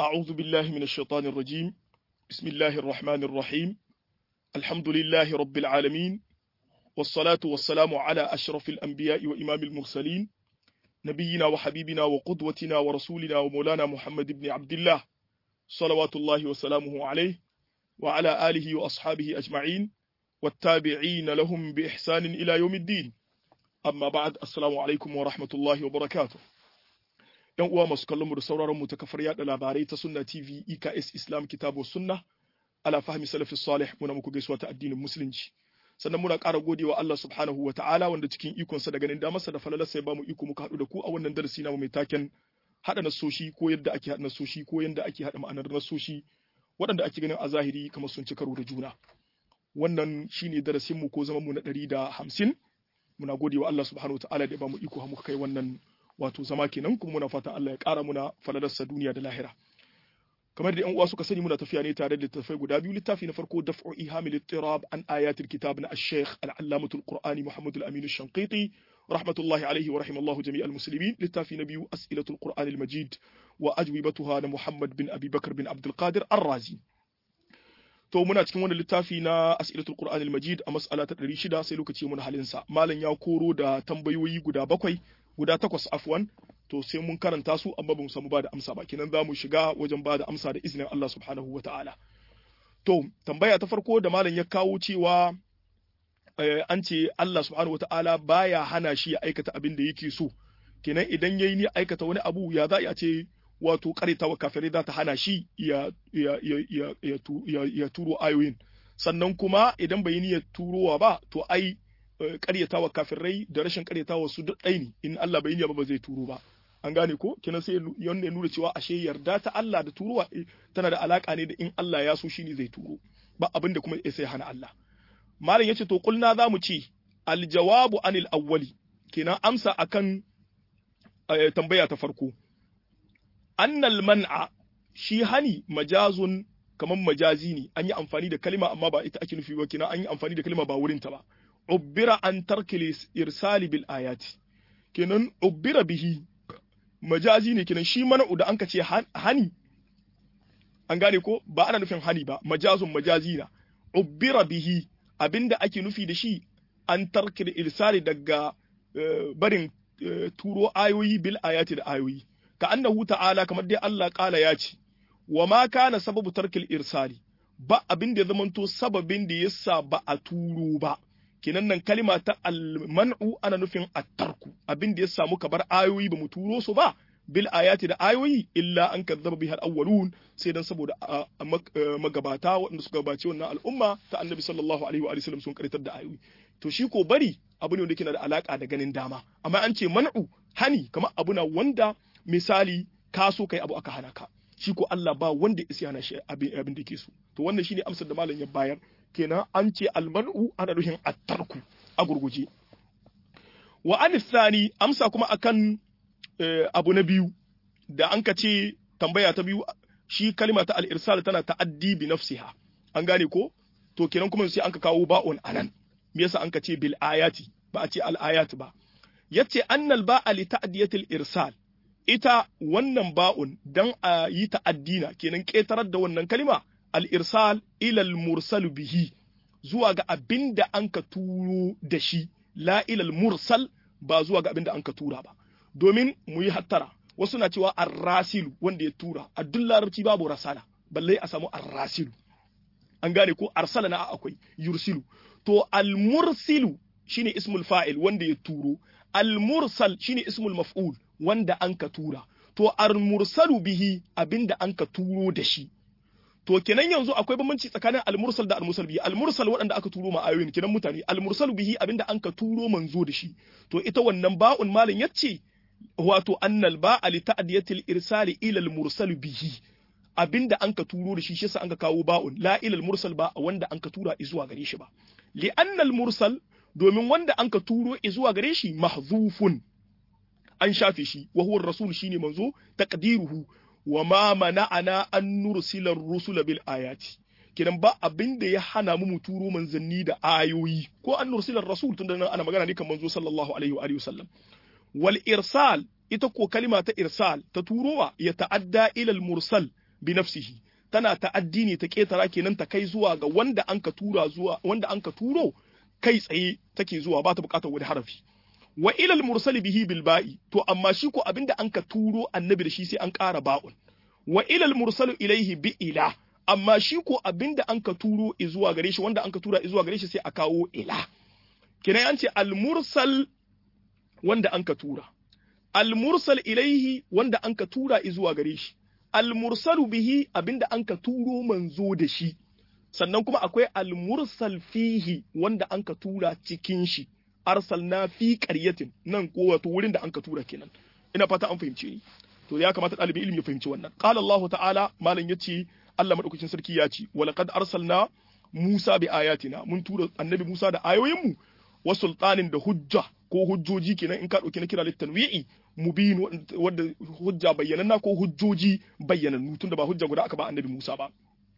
أعوذ بالله من الشيطان الرجيم بسم الله الرحمن الرحيم الحمد لله رب العالمين والصلاة والسلام على أشرف الأنبياء وإمام المرسلين نبينا وحبيبنا وقدوتنا ورسولنا ومولانا محمد بن عبد الله صلوات الله وسلامه عليه وعلى آله وأصحابه أجمعين والتابعين لهم بإحسان إلى يوم الدين amma ba'ad assalamu alaikum wa rahmatullahi wa barakatuh yan uwa masu kallon mu da sauraron mu ta kafar yada labarai ta sunna tv eks islam kitabu sunna ala fahmi salafi salih muna muku gaisuwa ta addinin musulunci sannan muna ƙara godewa Allah subhanahu wa ta'ala wanda cikin ikonsa da ganin damarsa da falalarsa ya bamu iko muka haɗu da ku a wannan darasi namu mai taken haɗa nasoshi ko yadda ake haɗa nasoshi ko yadda ake haɗa ma'anar nasoshi waɗanda ake ganin a zahiri kamar sun ci karo da juna wannan shine darasin mu ko zaman mu na ɗari da hamsin muna gode wa Allah subhanahu wataala da ya bamu iko muka kai wannan wato zama kenan kuma muna fatan Allah ya ƙara muna falalarsa duniya da lahira kamar da yan uwa suka sani muna tafiya ne tare da littattafai guda biyu littafi na farko daf'u ihamil ittirab an ayatil kitab na ash-shaykh al-allamatul qur'ani muhammad al-amin ash-shanqiti rahmatullahi alayhi wa rahimallahu jami'al muslimin littafi na biyu as'ilatul qur'an al-majid wa ajwibatuha na muhammad bin abi bakr bin abdul qadir ar-razi to muna cikin wannan littafi na as'ilatul qur'anil majid a mas'ala ta 600 sai lokaci mun halin sa malam ya koro da tambayoyi guda bakwai guda takwas afwan to sai mun karanta su amma ba mu samu ba da amsa ba kenan za mu shiga wajen ba da amsa da izinin Allah subhanahu wata'ala to tambaya ta farko da malam ya kawo cewa an ce Allah subhanahu wata'ala baya hana shi ya aikata abin da yake so kenan idan yayi ni aikata wani abu ya za a ce wato wa kafirai za ta hana shi ya, ya, ya, ya, turo ayoyin sannan kuma idan bai niyyar turowa ba to ai karyatawa kafirai da rashin karyatawa su duk ɗai ne in Allah bai niyya ba ba zai turo ba an gane ko kenan sai yanda ya nuna cewa ashe yarda ta Allah da turowa tana da alaka ne da in Allah ya so shine zai turo ba abin da kuma sai hana Allah malam yace to kulna zamu ce aljawabu anil awwali kenan amsa akan tambaya ta farko annal man'a shi hani majazun kamar majazi ne an yi amfani da kalima amma ba ita ake nufi ba kina an yi amfani da kalima ba wurin ta ba ubbira an tarkil irsali bil ayati kenan ubbira bihi majazi ne kenan shi mana'u da an ka ce hani an gane ko ba ana nufin hani ba majazun majazi na ubbira bihi abinda ake nufi da shi an tarkil irsali daga barin turo ayoyi bil ayati da ayoyi ka annahu ta'ala kamar dai Allah kala ya ce wa ma kana sababu tarkil irsali ba abin da ya zamanto sababin da yasa ba a turo ba kenan nan kalima ta alman'u ana nufin attarku abin da ya samu bar ayoyi ba mu turo su ba bil ayati da ayoyi illa an kazzaba bihal awwalun sai dan saboda magabata waɗanda suka gabace wannan al'umma ta annabi sallallahu alaihi wa sallam sun karitar da ayoyi to shi ko bari abu ne wanda yake da alaka da ganin dama amma an ce man'u hani kamar abu na wanda misali ka so kai abu aka hana ka shi ko Allah ba wanda ya hana shi abin abin da ke so to wannan shine amsar da malam ya bayar kenan an ce almanu ana nufin attarku a gurguje wa an thani amsa kuma akan abu na biyu da an ka ce tambaya ta biyu shi kalma ta al-irsal tana ta'addi bi nafsiha an gane ko to kenan kuma sai an ka kawo ba'un anan me yasa an ka ce bil ayati ba a ce al ayat ba yace annal ba'a li ta'diyatil irsal ita wannan ba'un dan a yi ta'addina kenan ƙetarar da wannan kalima al-irsal ilal mursal bihi zuwa ga abin da an ka turo da shi la ilal mursal ba zuwa ga abin da an ka tura ba domin mu yi hattara wasu na cewa arrasilu wanda ya tura a duk larabci babu rasala balle a samu arrasilu an gane ko arsala na akwai yursilu to al-mursilu shine ismul fa'il wanda ya turo al-mursal shine ismul maf'ul wanda an ka tura to al-mursalu bihi abinda an ka turo da shi to kenan yanzu akwai bambanci tsakanin al-mursal da al-mursal bihi al-mursal waɗanda aka turo ma ayoyin kenan mutane al-mursalu bihi abinda an ka turo manzo da shi to ita wannan ba'un malin yace wato annal ba'a li ta'diyatil irsali ila al-mursal bihi abinda an ka turo da shi shi yasa an ka kawo ba'un la ila al-mursal ba wanda an ka tura zuwa gare shi ba li annal mursal domin wanda an ka turo zuwa gare shi mahzufun an shafe shi wa huwa rasul shine manzo taqdiruhu wa ma mana'ana an nursila ar-rusula bil ayati kidan ba abin da ya hana mu turo manzanni da ayoyi ko an nursila rasul tunda nan ana magana ne kan manzo sallallahu alaihi wa alihi wasallam wal irsal ita ko kalima ta irsal ta turowa ya ta'adda ila al mursal bi nafsihi tana ta'addi ne ta ketara kenan ta kai zuwa ga wanda anka tura zuwa wanda anka turo kai tsaye take zuwa ba ta bukatar wani harafi wa ilal mursali bihi bil ba'i to amma shi ko abinda anka turo annabi da shi sai an ƙara ba'un wa ilal mursalu ilaihi bi ila amma shi ko abinda anka turo zuwa gare shi wanda anka tura zuwa gare shi sai a kawo ila kenan an ce al mursal wanda anka tura al mursal ilaihi wanda anka tura zuwa gare shi al mursalu bihi abinda anka turo manzo da shi sannan kuma akwai al mursal fihi wanda anka tura cikin shi arsalna fi qaryatin nan ko wato wurin da anka tura kenan ina fata an fahimce ni to ya kamata ɗalibin ilimi ya fahimci wannan qala Allah ta'ala malam yace Allah madaukakin sarki ya ce wa laqad arsalna Musa bi ayatina mun tura annabi Musa da ayoyin mu wa sultanin da hujja ko hujjoji kenan in ka dauki na kira litanwi'i mubin wanda hujja bayyananna ko hujjoji bayyanannu tunda ba hujja guda aka ba annabi Musa ba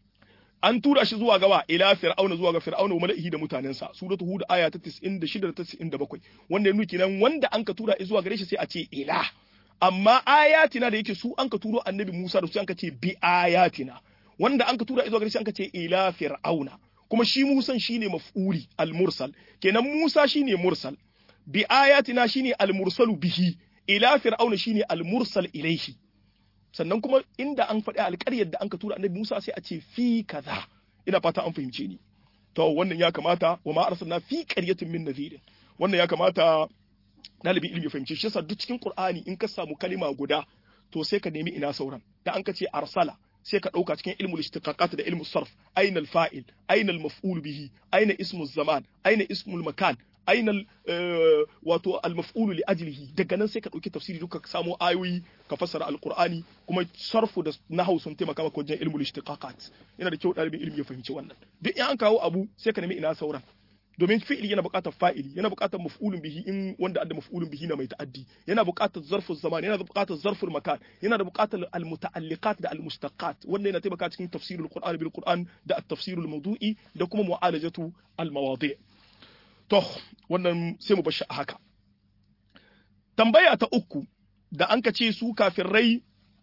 an tura shi zuwa gawa ila fir'auna zuwa ga fir'auna wa mala'ihi da mutanensa suratu hud aya ta 96 da 97 wanda ya nuki nan wanda an ka tura zuwa gare shi sai a ce ila amma ayatina da yake su an ka turo annabi Musa da su an ka ce bi ayatina wanda an ka tura zuwa gare shi an ka ce ila fir'auna kuma shi Musa shine maf'uli al-mursal kenan Musa shine mursal bi ayatina shine al-mursalu bihi ila fir'auna shine al-mursal ilaihi sannan kuma inda an faɗi alƙaryar da an ka tura annabi Musa sai a ce fi kaza ina fata an fahimce ni to wannan ya kamata wa ma arsalna fi qaryatin min nadhirin wannan ya kamata ɗalibin ilimi ya fahimce shi yasa duk cikin Qur'ani in ka samu kalima guda to sai ka nemi ina sauran da an ka ce arsala sai ka ɗauka cikin ilmul istiqaqat da ilmul sarf aina al-fa'il aina al-maf'ul bihi aina ismul zaman aina ismul makan aina wato al-maf'ul li ajlihi daga nan sai ka dauki tafsiri duka ka samo ayoyi ka fassara al-qur'ani kuma sarfu da nahwu sun taimaka maka wajen ilmul istiqaqat yana da kyau dalibin ilimi ya fahimci wannan duk in an kawo abu sai ka nemi ina sauran domin fi'ili yana buƙatar fa'ili yana buƙatar maf'ulun bihi in wanda adda maf'ulun bihi na mai ta'addi yana buƙatar zarful zaman yana da buƙatar zarful makan yana da buƙatar al-muta'alliqat da al-mustaqat wanda yana taimaka cikin tafsirul qur'an bil qur'an da at-tafsirul mawdu'i da kuma mu'alajatu al-mawadi' To, wannan sai mu bar shi a haka. Tambaya ta uku, da an ka ce su kafirai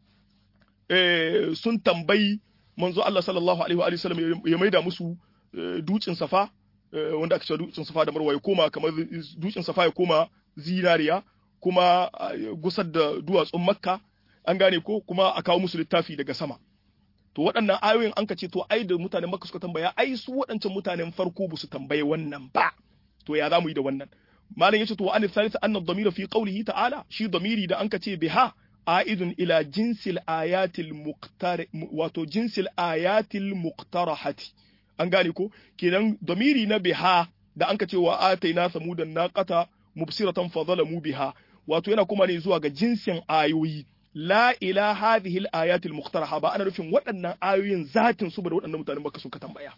sun tambayi manzo Allah sallallahu Alaihi wa sallam ya maida musu dutsen safa, wanda aka ce dutsen safa da marwa ya koma kamar dutsen safa ya koma zinariya, kuma gusar da duwatsun makka, an gane ko kuma a kawo musu littafi daga sama. To waɗannan ayoyin an ka ce to ai da mutanen makka suka tambaya ai su waɗancan mutanen farko ba su tambaye wannan ba. to ya zamu yi da wannan malam yace to an thalith anna ad-damira fi qawlihi ta'ala shi damiri da anka ce biha aidun ila jinsil ayatil muqtar wato jinsil ayatil muqtarahati an gane ko kenan damiri na biha da anka ce wa ataina samudan naqata mubsiratan fa zalamu biha wato yana kuma ne zuwa ga jinsin ayoyi la ila hadhihi al-ayat al-muqtaraha ba ana nufin waɗannan ayoyin zatin su da waɗannan mutanen baka suka tambaya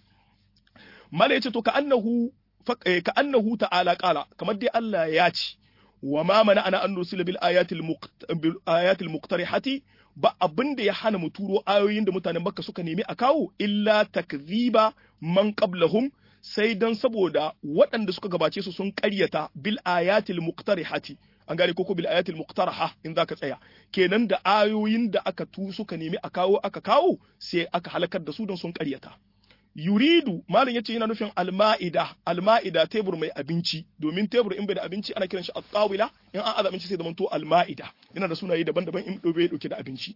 mala yace to ka annahu ka annahu ta'ala qala kamar dai Allah ya ce wa ma mana ana an nusila bil ayatil bil ayatil muqtarihati ba abin da ya hana mu turo ayoyin da mutanen Makka suka nemi a kawo illa takziba man qablahum sai dan saboda waɗanda suka gabace su sun ƙaryata bil ayatil muqtarihati an gane koko bil ayatil muqtaraha in zaka tsaya kenan da ayoyin da aka tu suka nemi a kawo aka kawo sai aka halakar da su don sun ƙaryata yuridu malam yace yana nufin alma'ida alma'ida tebur mai abinci domin tebur in bai da abinci ana kiran shi at-tawila in an aza abinci sai da manto alma'ida yana da sunaye daban-daban in dobe dauke da abinci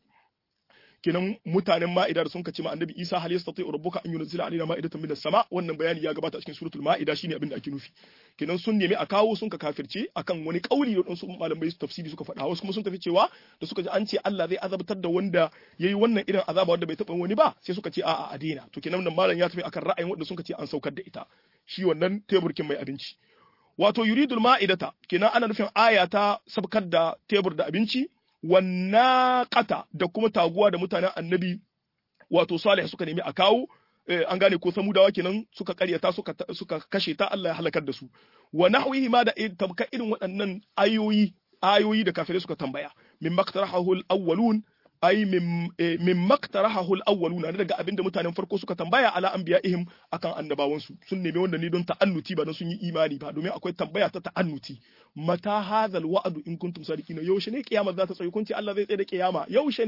kenan mutanen ma'ida da sun kace ma annabi Isa hal yastati rabbuka an yunzila alaina ma'idatan minas sama wannan bayani ya gabata a cikin suratul ma'ida shine abin da ake nufi kenan sun nemi a kawo sun ka kafirce akan wani kauli da su malamai su tafsiri suka faɗa wasu kuma sun tafi cewa da suka ji an ce Allah zai azabtar da wanda yayi wannan irin azaba wanda bai taɓa wani ba sai suka ce a'a a daina to kenan nan malam ya tafi akan ra'ayin wanda sun ce an saukar da ita shi wannan teburkin mai abinci wato yuridul ma'idata kenan ana nufin aya ta sabkar da tebur da abinci wannaqata da kuma taguwa da mutanen annabi wato salih suka nemi a kawo an gane ko samudawa kenan suka karyata suka suka kashe ta Allah ya halakar da su wa nahwihi ma da tabka irin waɗannan ayoyi ayoyi da kafirai suka tambaya min maktarahu al-awwalun ay min maktarahu al-awwalun daga abinda mutanen farko suka tambaya ala anbiya'ihim akan annabawan su sun nemi wanda ne don ta'annuti ba don sun yi imani ba domin akwai tambaya ta ta'annuti mata hadhal wa'du in kuntum sadiqina yaushe ne kiyama za ta tsaye kunci Allah zai tsaye da kiyama yaushe ne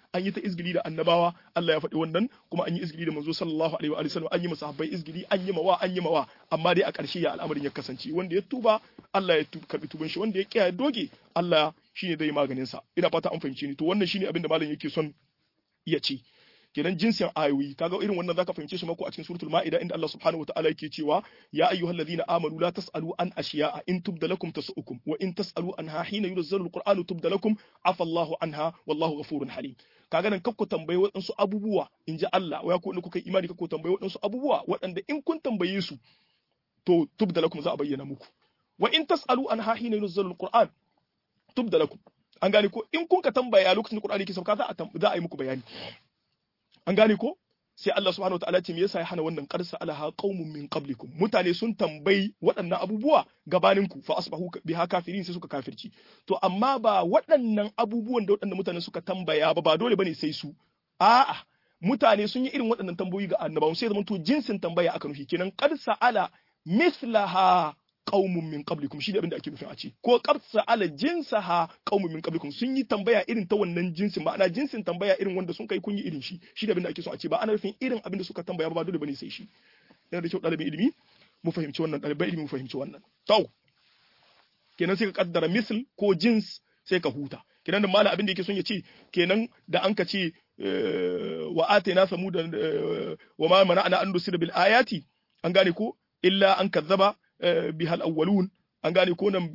an yi ta izgili da annabawa Allah ya faɗi wannan kuma an yi izgili da manzo sallallahu alaihi wa sallam an yi masahabbai izgili an yi mawa an yi mawa amma dai a ƙarshe ya al'amarin ya kasance wanda ya tuba Allah ya karbi tuban shi wanda ya kiyaye doge Allah shine zai maganin sa ina fata an fahimce ni to wannan shine abin da malam yake son ya ce kenan jinsin ayoyi kaga irin wannan zaka fahimce shi mako a cikin suratul maida inda Allah subhanahu wataala yake cewa ya ayyuhalladhina amanu la tasalu an ashiya'a in tubda lakum tasukum wa in tasalu anha hina yunzalu alqur'anu tubda lakum afa Allahu anha wallahu ghafurun halim kaga nan kakku tambayi waɗansu abubuwa in ji Allah wa ku kuka imani kakku tambayi waɗansu abubuwa waɗanda in kun tambaye su to tubda lakum za a bayyana muku wa in tasalu anha hina yunzalu alqur'an tubda lakum an gane ko in kun ka tambaya lokacin da Qur'ani ke sauka za a za a yi muku bayani an gane ko sai Allah subhanahu wataala ce me yasa ya hana wannan qarsa alaha qaumun min qablikum mutane sun tambayi waɗannan abubuwa gabanin ku fa asbahu biha kafirin sai suka kafirci to amma ba waɗannan abubuwan da waɗannan mutane suka tambaya ba ba dole bane sai su a'a mutane sun yi irin waɗannan tambayoyi ga annabawan sai zaman to jinsin tambaya aka nufi kenan qarsa ala mislaha qaumun min qablikum shi da abin da ake nufin a ce ko qarsa ala jinsaha qaumun min qablikum sun yi tambaya irin ta wannan jinsin ma'ana jinsin tambaya irin wanda sun kai kun yi irin shi shi da abin da ake so a ce ba ana nufin irin abin da suka tambaya ba dole bane sai shi yana da kyau ɗalibin ilimi mu fahimci wannan ɗaliban ilimi mu fahimci wannan to kenan sai ka kaddara misl ko jins sai ka huta kenan da malam abin da yake son ya ce kenan da an ka ce wa atayna samuda wa ma mana'ana an nusira bil ayati an gane ko illa an kazzaba bihal awwalun an gane ko nan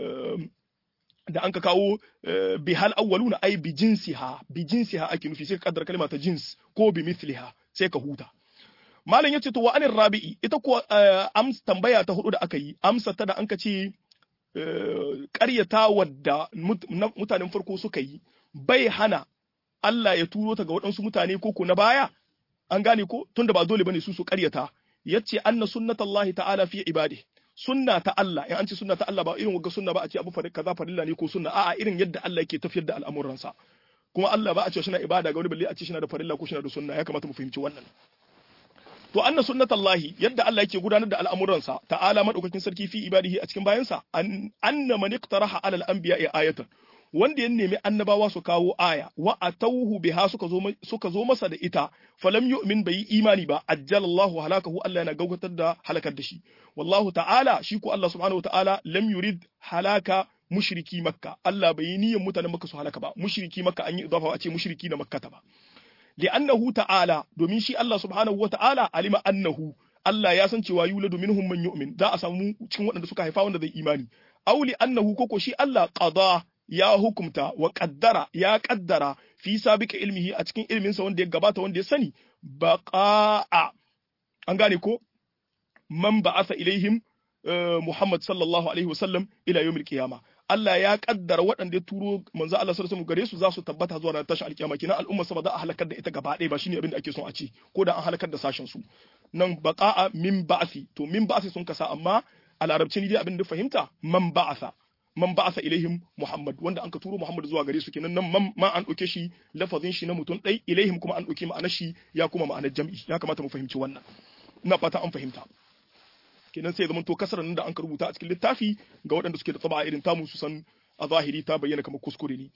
da an ka kawo bihal awwaluna ai bi jinsiha bi jinsiha ake nufi sai ka kaddara kalma ta jins ko bi mithliha sai ka huta malam yace to wa anir rabi'i ita ko ams tambaya ta hudu da aka yi amsa ta da an ka ce ƙaryata wadda mutanen farko suka yi bai hana Allah ya turo ta ga waɗansu mutane ko ko na baya an gane ko tunda ba dole bane su su ƙaryata yace anna sunnatullahi ta'ala fi ibadi sunna ta Allah in an ce sunna ta Allah ba irin wagga sunna ba a ce abu fari kaza farilla ne ko sunna a'a irin yadda Allah yake tafiyar da al'amuransa kuma Allah ba a ce shi na ibada ga wani balle a ce shi na da farilla ko shi na da sunna ya kamata mu fahimci wannan to anna sunnatullahi yadda Allah yake gudanar da al'amuransa ta'ala madaukakin sarki fi ibadihi a cikin bayansa anna man iqtaraha ala al-anbiya'i ayatan wanda ya nemi annabawa su kawo aya wa atawhu biha suka zo suka zo masa da ita falam yu'min bai imani ba ajjalallahu halakahu Allah yana gaugatar da halakar da shi wallahu ta'ala shi ko Allah subhanahu ta'ala lam yurid halaka mushriki makka Allah bai niyyar mutanen makka su halaka ba mushriki makka an yi idafa a ce mushriki na makka ta ba li'annahu ta'ala domin shi Allah subhanahu ta'ala alima annahu Allah ya san cewa yuladu minhum man yu'min za a samu cikin waɗanda suka haifa wanda zai imani auli annahu koko shi Allah qada ya hukumta wa kaddara ya kaddara fi sabika ilmihi a cikin ilminsa wanda ya gabata wanda ya sani baqa'a an gane ko man ba'atha ilaihim Muhammad sallallahu alaihi wasallam ila yawmil qiyama Allah ya kaddara waɗanda ya turo manzo Allah sallallahu alaihi gare su za su tabbata zuwa ranar tashin alkiyama kina al'umma sa ba za a halakar da ita gaba ɗaya ba shine abin da ake son a ce ko da an halakar da sashen su nan baqa'a min ba'thi to min ba'thi sun kasa amma a larabci ni dai abin da fahimta man ba'atha man ba'atha ilaihim Muhammad wanda an ka turo Muhammad zuwa gare su kenan nan man ma an dauke shi lafazin shi na mutum dai ilaihim kuma an dauke ma'anar shi ya kuma ma'anar jam'i ya kamata mu fahimci wannan ina fata an fahimta kenan sai zaman to kasarar nan da an ka rubuta a cikin littafi ga waɗanda suke da tsaba irin tamu su san a zahiri ta bayyana kamar kuskure ne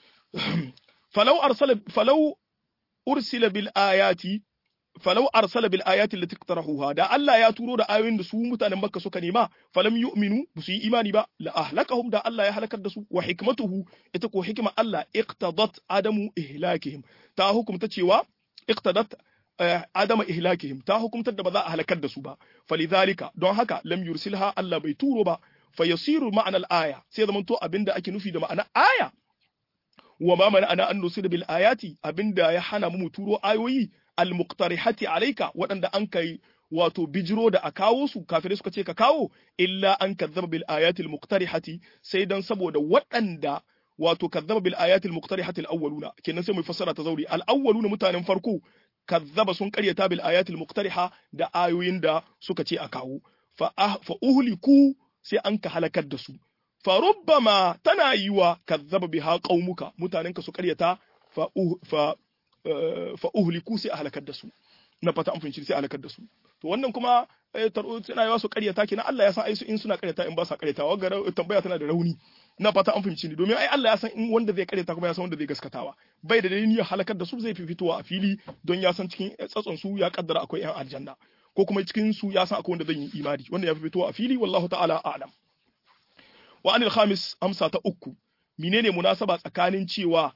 falau arsala falau ursila bil ayati falau arsala bil ayati allati iqtarahuha da Allah ya turo da ayoyin da su mutanen Makka suka nema falam yu'minu ba su yi imani ba la ahlakahum da Allah ya halakar da su wa hikmatuhu ita ko hikima Allah iqtadat adamu ihlakihim ta hukumta cewa iqtadat adama ihlakihim ta hukumtar da ba za a halakar da su ba falidhalika don haka lam yursilha Allah bai turo ba fayasiru ma'anar aya sai zaman to abinda ake nufi da ma'ana aya wa ma mana ana an nusil bil ayati abinda ya hana mu turo ayoyi al muqtarihati alayka waɗanda an kai wato bijiro da a kawo su kafirai suka ce ka kawo illa an kazzaba bil ayati al muqtarihati sai dan saboda waɗanda wato kazzaba bil ayati al muqtarihati al awwaluna kenan sai mu fassara ta zauri al awwaluna mutanen farko kazzaba sun karyata bil ayati al muqtariha da ayoyin da suka ce a kawo fa fa uhliku sai an ka halakar da su fa rubbama tana yiwa kazzaba biha qaumuka mutanenka su karyata fa fa fa uhliku sai a halakar da su na fata an fahimci sai a halakar da su to wannan kuma tana yiwa su karyata kenan Allah ya san ai su in suna karyata in ba sa karyata wa tambaya tana da rauni na fata an fahimci ni domin ai Allah ya san in wanda zai karyata kuma ya san wanda zai gaskatawa bai da dalilin ya halakar da su zai fi fitowa a fili don ya san cikin tsatson su ya kaddara akwai yan aljanna ko kuma cikin su ya san akwai wanda zai yi imani wanda ya fi fitowa a fili wallahu ta'ala a'lam wa anil khamis amsa ta uku menene munasaba tsakanin cewa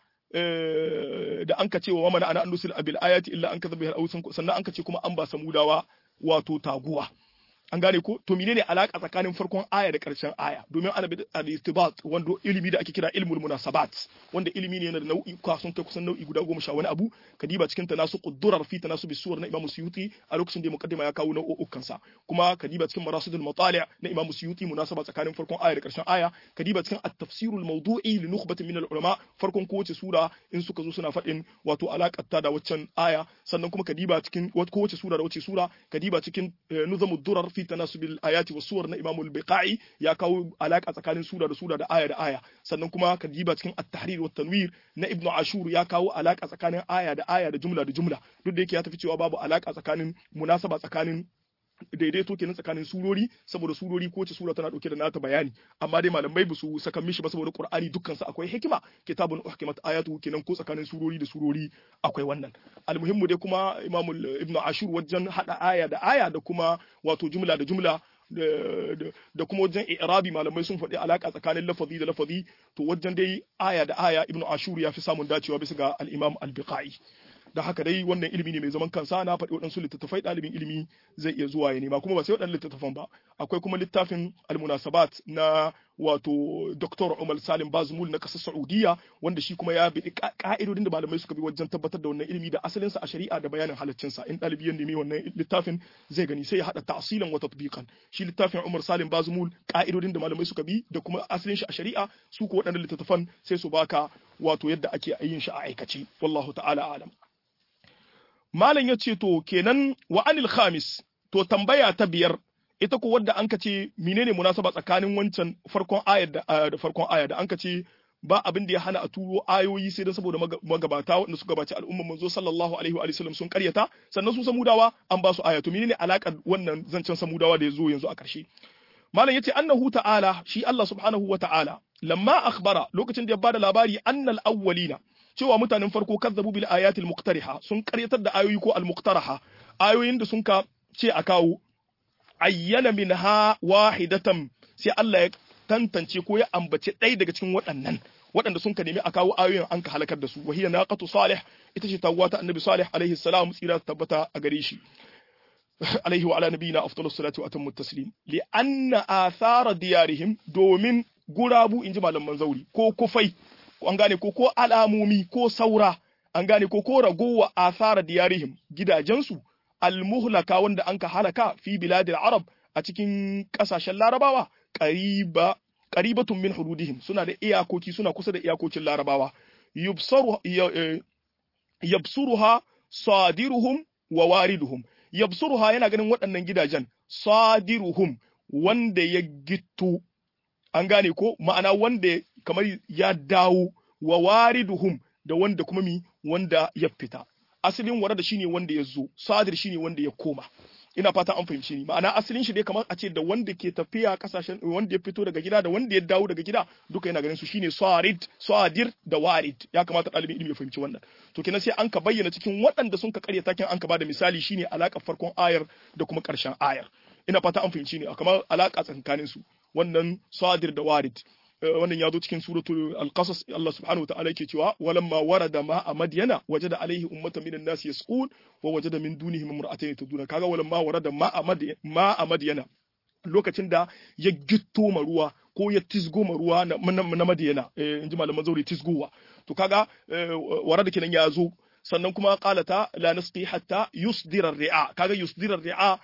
da an ka ce wa mana ana annusil abil ayati illa an kadhabu al awsan sannan an ka ce kuma an ba samudawa wato taguwa an gane ko to menene alaka tsakanin farkon aya da karshen aya domin ana bi al-istibat wanda ilimi da ake kira ilmul munasabat wanda ilimi ne yana da nau'i sun kai kusan nau'i guda goma sha wani abu kadiba cikin tanasu qudurar fi tanasu suwar na Imam Suyuti a lokacin da mukaddima ya kawo nau'ukan sa kuma kadiba cikin marasidul matali' na Imam Suyuti munasaba tsakanin farkon aya da karshen aya kadiba cikin at-tafsirul mawdu'i li nukhbatin min al-ulama farkon kowace sura in suka zo suna faɗin wato alakar ta da waccan aya sannan kuma kadiba cikin kowace sura da wace sura kadiba cikin nuzamud durar fi tanasubil ayati was suwar na Imam al-Biqai ya kawo alaka tsakanin sura da sura da aya da aya sannan kuma kadiba cikin at-tahrir wat tanwir na Ibn Ashur ya kawo alaka tsakanin aya da aya da jumla da jumla duk da yake ya tafi cewa babu alaka tsakanin munasaba tsakanin daidaito kenan tsakanin surori saboda surori ko ce sura tana dauke da nata bayani amma dai malamai ba su saka mishi ba saboda Qur'ani dukkan sa akwai hikima kitabun uhkimat ayatu kenan ko tsakanin surori da surori akwai wannan almuhimmu dai kuma Imam Ibn Ashur wajen hada aya da aya da kuma wato jumla da jumla da kuma wajen i'rabi malamai sun faɗi alaka tsakanin lafazi da lafazi to wajen dai aya da aya Ibn Ashur ya fi samun dacewa bisa ga al-Imam al-Biqai da haka dai wannan ilimi ne mai zaman kansa na faɗi waɗansu littattafai ɗalibin ilimi zai iya zuwa ya nema kuma ba sai waɗannan littattafan ba akwai kuma littafin almunasabat na wato Dr. Umar Salim Bazmul na ƙasar Saudiya wanda shi kuma ya bi ka'idodin da malamai suka bi wajen tabbatar da wannan ilimi da asalinsa a shari'a da bayanin halaccinsa in ɗalibi ya nemi wannan littafin zai gani sai ya haɗa ta'asilan wa tatbiqan shi littafin Umar Salim Bazmul ka'idodin da malamai suka bi da kuma asalin shi a shari'a su ko waɗannan littattafan sai su baka wato yadda ake yin shi a aikace wallahu ta'ala alam Malam ya ce to kenan wa anil khamis to tambaya ta biyar ita ko wadda an ce menene munasaba tsakanin wancan farkon ayar da, da farkon aya da an ce ba abin da ya hana a turo ayoyi sai dan saboda magabata wanda suka gabaci al'umman manzo sallallahu alaihi wa sallam sun karyata sannan su samudawa an ba su aya to menene alakar wannan zancen samudawa da ya zo yanzu a ƙarshe malam yace annahu ta'ala shi Allah subhanahu wa ta'ala lamma akhbara lokacin da ya bada labari annal awwalina cewa mutanen farko kazzabu bil ayatil muqtariha sun karyatar da ayoyi ko al muqtaraha ayoyin da sun ka ce a kawo ayyana minha wahidatan sai Allah ya tantance ko ya ambace ɗaya daga cikin waɗannan waɗanda sun ka nemi a kawo ayoyin an ka halakar da su wa hiya naqatu salih ita ce tawwa ta annabi salih alaihi salam tsira tabbata a gare shi alaihi wa ala nabiyina afdalus salatu wa atammu taslim li anna athara diyarihim domin gurabu inji malaman zauri ko kufai an gane ko ko alamomi ko saura an gane ko ko ragowa asara diyarihim gidajensu almuhlaka wanda anka halaka fi biladil arab a cikin kasashen larabawa qariba qaribatun min hududihim suna da iyakoki suna kusa da iyakokin larabawa yubsaru yabsuruha sadiruhum wa wariduhum yabsuruha yana ganin waɗannan gidajen sadiruhum wanda ya gittu an gane ko ma'ana wanda kamar ya dawo wa wariduhum da wanda kuma mi wanda ya fita asalin warada shine wanda ya zo sadir shine wanda ya koma ina fata an fahimci ni ma'ana asalin shi dai kamar a ce da wanda ke tafiya kasashen wanda ya fito daga gida da wanda ya dawo daga gida duka yana ganin su shine sarid sadir da warid ya kamata ɗalibin ilimi ya fahimci wannan to kenan sai an ka bayyana cikin waɗanda sun ka karya takin an ka bada misali shine alaka farkon ayar da kuma ƙarshen ayar ina fata an fahimci ni kamar alaka tsakanin su wannan sadir da warid wannan ya zo cikin suratul al-qasas Allah subhanahu wataala yake cewa walamma warada ma a madyana wajada alaihi ummatan minan nasi yasqun wa wajada min dunihim imra'atayn taduna kaga walamma warada ma a ma a madyana lokacin da ya gitto ma ruwa ko ya tisgo ma ruwa na madyana in ji malaman zauri tisgowa to kaga warada kenan ya zo sannan kuma qalata la nasqi hatta yusdira ar-ri'a kaga yusdira ar-ri'a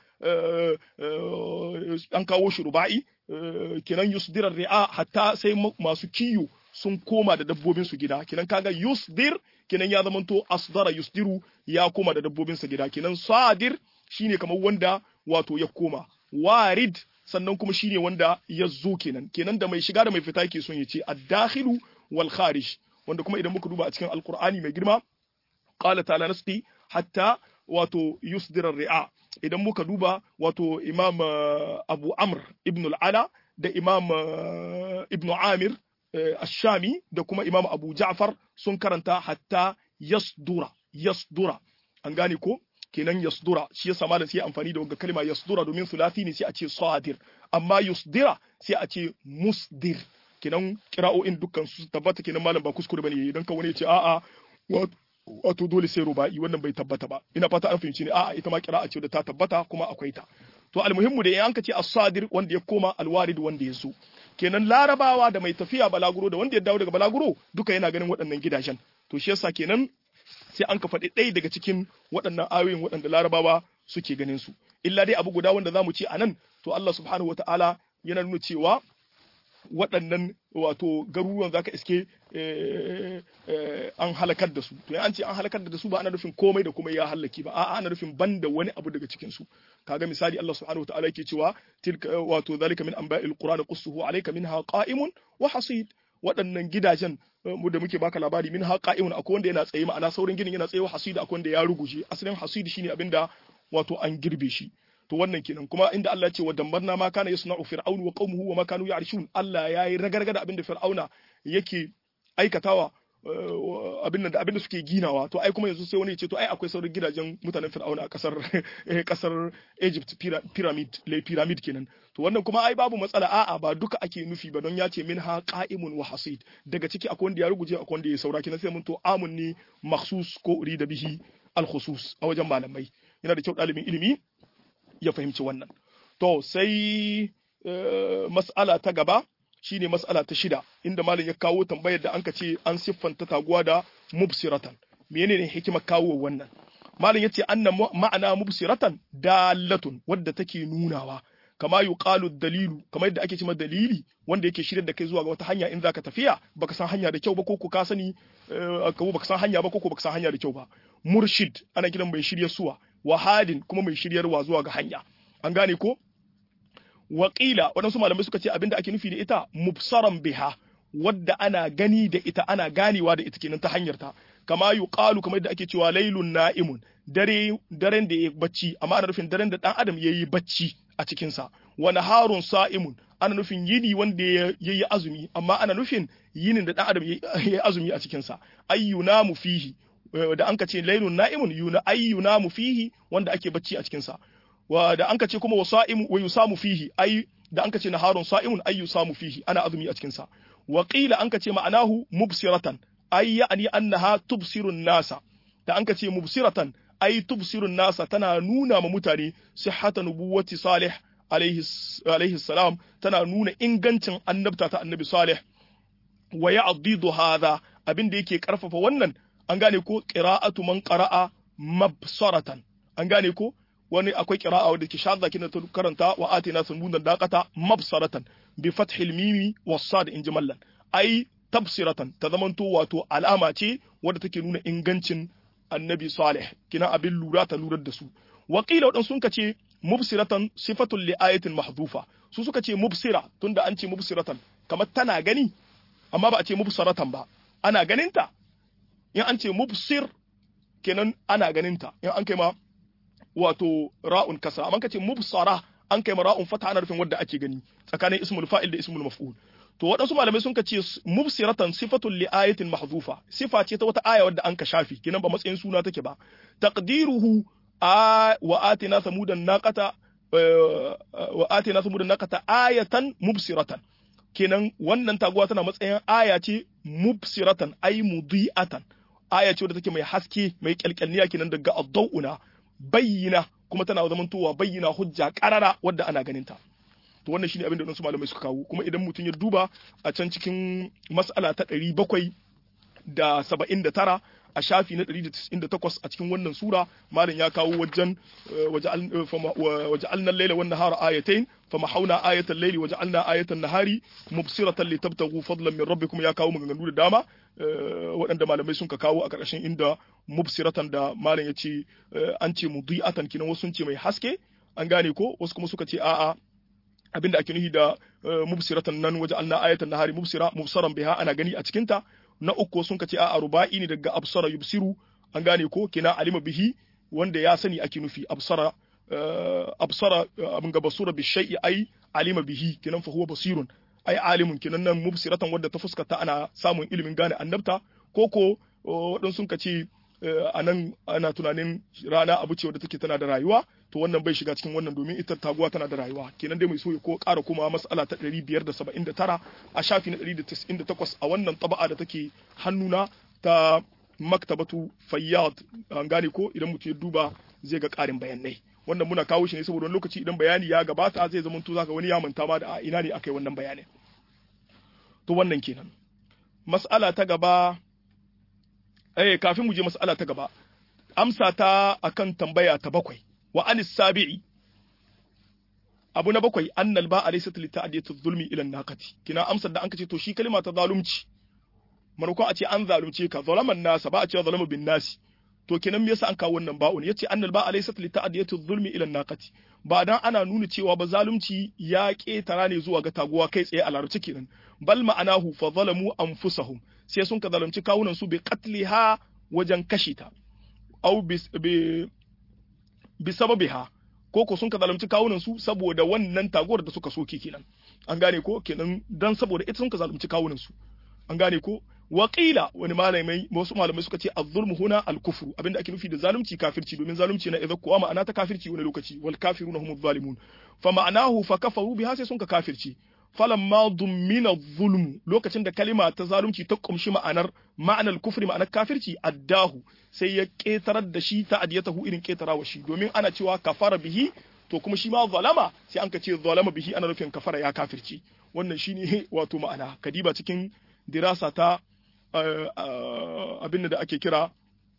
an kawo shi ruba'i kenan yusdirar ri'a hatta sai masu kiyo sun koma da dabbobin su gida kenan kaga yusdir kenan ya zamanto asdara yusdiru ya koma da dabbobin sa gida kenan sadir shine kamar wanda wato ya koma warid sannan kuma shine wanda ya zo kenan kenan da mai shiga da mai fita yake son ya ce ad-dakhilu wal kharij wanda kuma idan muka duba a cikin alqur'ani mai girma qala ta'ala nasqi hatta wato yusdirar ri'a idan muka duba wato imam abu amr ibn al'ala da imam ibn amir ash-shami da kuma imam abu ja'far sun karanta hatta yasdura yasdura an gane ko kenan yasdura shi yasa malam sai amfani da wannan kalma yasdura domin sulasi ne sai a ce sadir amma yusdira sai a ce musdir kenan kira'o'in dukkan su tabbata kenan malam ba kuskure bane yayi dan kan wani ya ce a'a wato dole sai ruba'i wannan bai tabbata ba ina fata an fahimci ne a'a ita ma kira'a ce da ta tabbata kuma akwai ta to almuhimmu da yanka ce as-sadir wanda ya koma alwarid wanda ya so kenan larabawa da mai tafiya balaguro da wanda ya dawo daga balaguro duka yana ganin waɗannan gidajen to shi yasa kenan sai an ka faɗi ɗaya daga cikin waɗannan ayoyin waɗanda larabawa suke ganin su illa dai abu guda wanda zamu ce a nan to Allah subhanahu wataala yana nuna cewa waɗannan wato garuruwan zaka iske an halakar da su to an ce an halakar da su ba ana nufin komai da komai ya halaki ba a'a ana nufin banda wani abu daga cikin su kaga misali Allah subhanahu wataala yake cewa tilka wato zalika min anba'il qur'ani qussuhu alayka minha qa'imun wa hasid waɗannan gidajen mu da muke baka labari min qa'imun akwai wanda yana tsaye ma'ana saurin ginin yana tsaye wa hasid akwai wanda ya ruguje asalin hasid shine abinda wato an girbe shi to wannan kenan kuma inda Allah ya ce wa dambarna ma kana yasna'u fir'aunu wa qaumuhu wa ma kanu ya'rishun Allah yayi ragarga da abinda fir'auna yake aikatawa abin da abin da suke ginawa to ai kuma yanzu sai wani ya ce to ai akwai sauran gidajen mutanen fir'auna a kasar kasar Egypt pyramid le pyramid kenan to wannan kuma ai babu matsala a'a ba duka ake nufi ba don ya ce minha qa'imun wa hasid daga ciki akwai wanda ya ruguje akwai wanda ya saura kenan sai mun to amun ne makhsus ko urida bihi al khusus a wajen malamai yana da kyau ɗalibin ilimi ya fahimci wannan to sai mas'ala ta gaba shine mas'ala ta shida inda malam ya kawo tambayar da anka ce an siffanta taguwa da mubsiratan menene hikimar kawo wannan malam yace anna ma'ana mubsiratan dalatun wadda take nunawa kama yuqalu dalilu kamar yadda ake cewa dalili wanda yake shirya da kai zuwa ga wata hanya in zaka tafiya baka san hanya da kyau ba ko ko ka sani ko baka san hanya ba ko ko baka san hanya da kyau ba murshid ana kiran mai shirya suwa wahadin kuma mai shiryarwa zuwa ga hanya an gane ko waƙila waɗansu malamai suka ce abinda ake nufi da ita mubsaran biha wadda ana gani da ita ana ganewa da ita kenan ta hanyar ta kama yuqalu kamar da ake cewa lailun na'imun dare daren da yayi bacci amma ana nufin daren da dan adam yayi bacci a cikin sa wa naharun sa'imun ana nufin yini wanda yayi azumi amma ana nufin yinin da dan adam yayi azumi a cikin sa ayyunamu fihi da anka ce lailun na'imun yuna ayyunamu fihi wanda ake bacci a cikin sa wa da anka ce kuma wasa'imu wa yusamu fihi ai da anka ce naharun sa'imun ay yusamu fihi ana azumi a cikin sa wa qila anka ce ma'anahu mubsiratan ay ya'ni annaha tubsirun nasa da anka ce mubsiratan ay tubsirun nasa tana nuna ma mutane sihhata nubuwati salih alaihi alaihi salam tana nuna ingancin annabta ta annabi salih wa ya'didu hadha abin da yake karfafa wannan an gane ko qira'atu man qara'a mabsaratan an gane ko wani akwai qira'a wadda ke shadda kina ta karanta wa atina sunbunan daqata mabsaratan bi fathil mimi was sad in jimallan ai tabsiratan ta zamanto wato alama ce wadda take nuna ingancin annabi salih kina abin lura ta lurar da su wa qila wadan sun kace mubsiratan sifatun li ayatin mahdhufa su suka ce mubsira tunda an ce mubsiratan kamar tana gani amma ba a ce mubsaratan ba ana ganinta in an ce mubsir kenan ana ganinta in an kai ma wato ra'un kasra amma kace mubsara an kai ra'un fata ana rufin wadda ake gani tsakanin ismul fa'il da ismul maf'ul to waɗansu malamai sun kace mubsiratan sifatun li ayatin mahzufa sifa ce ta wata aya wadda an ka shafi kinan ba matsayin suna take ba taqdiruhu a wa atina samudan naqata wa atina samudan naqata ayatan mubsiratan kenan wannan taguwa tana matsayin aya ce mubsiratan ay mudiatan aya ce wadda take mai haske mai kyalkyalniya kenan daga addauna bayyana kuma tana zamantowa bayyana hujja karara wadda ana ganinta to wannan shine abin da wasu malamai suka kawo kuma idan mutum ya duba a can cikin mas'ala ta ɗari bakwai da saba'in da tara a shafi na ɗari da tis'in da takwas a cikin wannan sura malam ya kawo wajen waje alnan laila wannan hara ayatain fama hauna ayatan laili waje alna ayatan nahari mubsiratan li tabtagu fadlan min rabbikum ya kawo maganganu da dama waɗanda malamai sun ka kawo a ƙarshen inda mubsiratan da malam ya ce an ce mudi'atan kinan wasu sun ce mai haske an gane ko wasu kuma suka ce a'a abinda ake nufi da mubsiratan nan waje alna ayatan nahari mubsira mubsaran biha ana gani a cikinta na uku sun kace a'a ruba'i ne daga absara yubsiru an gane ko kina alima bihi wanda ya sani ake nufi absara absara abin ga basura bi shay'i ai alima bihi kinan fa huwa basirun ai alimun kenan nan mubsiratan wadda ta fuskata ana samun ilimin gane annabta ko ko waɗansu sun ce a nan ana tunanin rana abu ce wadda take tana da rayuwa to wannan bai shiga cikin wannan domin ita taguwa tana da rayuwa kenan dai mai so ya ko ƙara kuma mas'ala ta 579 a shafi na 198 a wannan taba'a da take hannuna ta maktabatu fayyad an gane ko idan mutum ya duba zai ga ƙarin bayanai wannan muna kawo shi ne saboda wani lokaci idan bayani ya gabata zai zama to zaka wani ya manta ma da ina ne akai wannan bayanin to wannan kenan mas'ala ta gaba eh kafin mu je mas'ala ta gaba amsa ta akan tambaya ta bakwai wa anis sabi'i abu na bakwai annal ba alaysa li ta'diyatu zulmi ila naqati kina amsar da an kace to shi kalma ta zalunci manako a ce an zalunce ka zalaman nasa ba a ce zalama bin nasi to kenan me yasa an kawo wannan ba'un yace annal ba alaysa li ta'diyatu zulmi ila naqati ba dan ana nuna cewa ba zalunci ya ketara ne zuwa ga taguwa kai tsaye a larabci kenan bal ma'anahu fa zalamu anfusahum sai sun ka zalunci kawunan su bi qatliha wajen kashe ta au bi bi sababiha ko ko sun ka zalunci kawunan su saboda wannan taguwar da suka soke kenan an gane ko kenan dan saboda ita sun ka zalunci kawunan su an gane ko waƙila wani malamai wasu malamai suka ce az-zulmu huna al-kufru abinda ake nufi da zalunci kafirci domin zalunci na idza kuwa ma'ana ta kafirci wani lokaci wal kafiruna humuz zalimun fa ma'anahu fa kafaru biha sai sun ka kafirci falamma dummina zulmu lokacin da kalima ta zalunci ta kumshi ma'anar ma'anar kufri ma'anar kafirci addahu sai ya ketarar da shi ta adiyatahu irin ketarawa shi domin ana cewa kafara bihi to kuma shi ma zalama sai an ka ce zalama bihi ana nufin kafara ya kafirci wannan shine wato ma'ana kadiba cikin dirasa ta abin da ake kira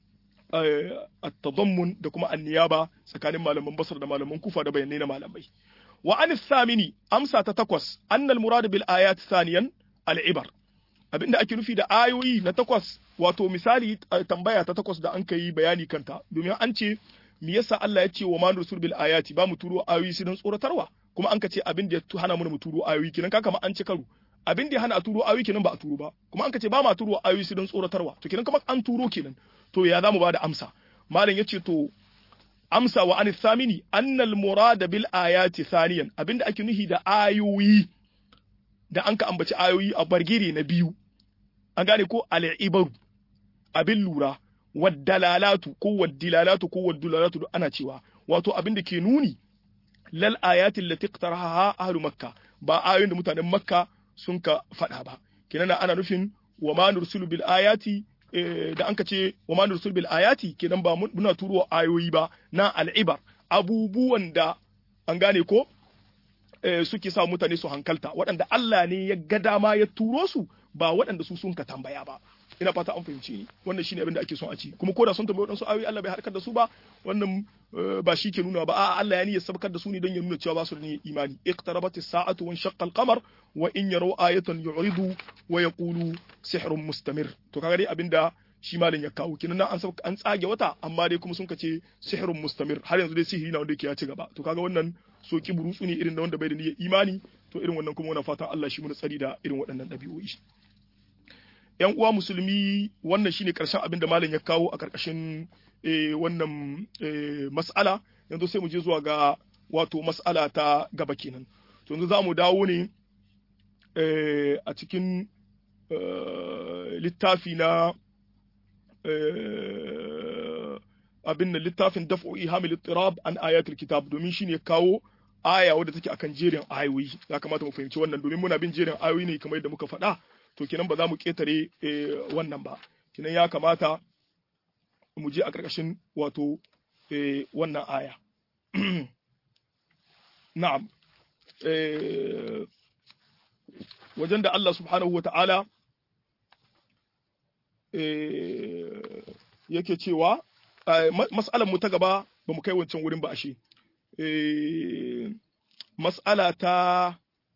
at-tadammun da kuma an-niyaba tsakanin malaman basar da malaman kufa da bayanai na malamai wa an thamini amsa ta takwas annal murad bil ayat thaniyan al-ibar abinda ake nufi da ayoyi na takwas wato misali tambaya ta takwas da an kai bayani kanta domin an ce me yasa Allah ya ce wa man rusul bil ayati ba mu turo ayoyi sai don tsoratarwa kuma an ka ce abin da ya hana mu mu turo ayoyi kinan kaka ma an ci karo abin da ya hana a turo ayoyi kenan ba a turo ba kuma an ka ce ba ma turo ayoyi sai don tsoratarwa to kenan kamar an turo kenan to ya zamu ba da amsa malam yace to amsa wa anith thamini annal murada bil ayati thaniyan abinda ake nuhi da ayoyi da an ka ambaci ayoyi a bargire na biyu an gane ko al-ibaru abin lura waddalalatu ko waddilalatu ko waddulalatu ana cewa wato abin da ke nuni lal ayatin lati iqtaraha ahlu makka ba ayoyin da mutanen makka sun ka faɗa ba kenan ana nufin wa ma nursulu bil ayati da an ka ce wa ma nursul bil ayati kenan ba muna turo ayoyi ba na al'ibar abubuwan da an gane ko suke sa mutane su hankalta waɗanda Allah ne ya ga dama ya turo su ba waɗanda su sun ka tambaya ba ina fata an fahimci ni wannan shine abin da ake son a ci kuma ko da sun tambaye waɗansu ayoyi Allah bai harkar da su ba wannan ba shi ke nuna ba a'a Allah ya ni ya sabkar da su ne don ya nuna cewa ba su da niyyar imani iqtarabatis sa'atu wa shaqqa al-qamar wa in yaraw ayatan yu'ridu wa yaqulu sihrun mustamir to kaga dai abinda shi malin ya kawo kinan an an tsage wata amma dai kuma sun kace sihrun mustamir har yanzu dai sihiri na wanda yake ya ci gaba to kaga wannan soki burutsu ne irin da wanda bai da niyyar imani to irin wannan kuma wannan fatan Allah shi mu tsari da irin waɗannan ɗabi'o'i yan uwa musulmi wannan shine karshen abin da malam ya kawo a karkashin wannan mas'ala yanzu sai mu je zuwa ga wato mas'ala ta gaba kenan to yanzu za mu dawo ne a cikin littafi na abin da littafin daf'u ihamil ittirab an ayatul kitab domin shine kawo aya wadda take akan jerin ayoyi ya kamata mu fahimci wannan domin muna bin jerin ayoyi ne kamar yadda muka faɗa to kenan ba za mu ketare wannan ba kenan ya kamata mu je a ƙarƙashin wato wannan aya na'am wajen da Allah subhanahu wa ta'ala yake cewa mas'alar mu ta gaba ba mu kai wancan wurin ba ashe mas'ala ta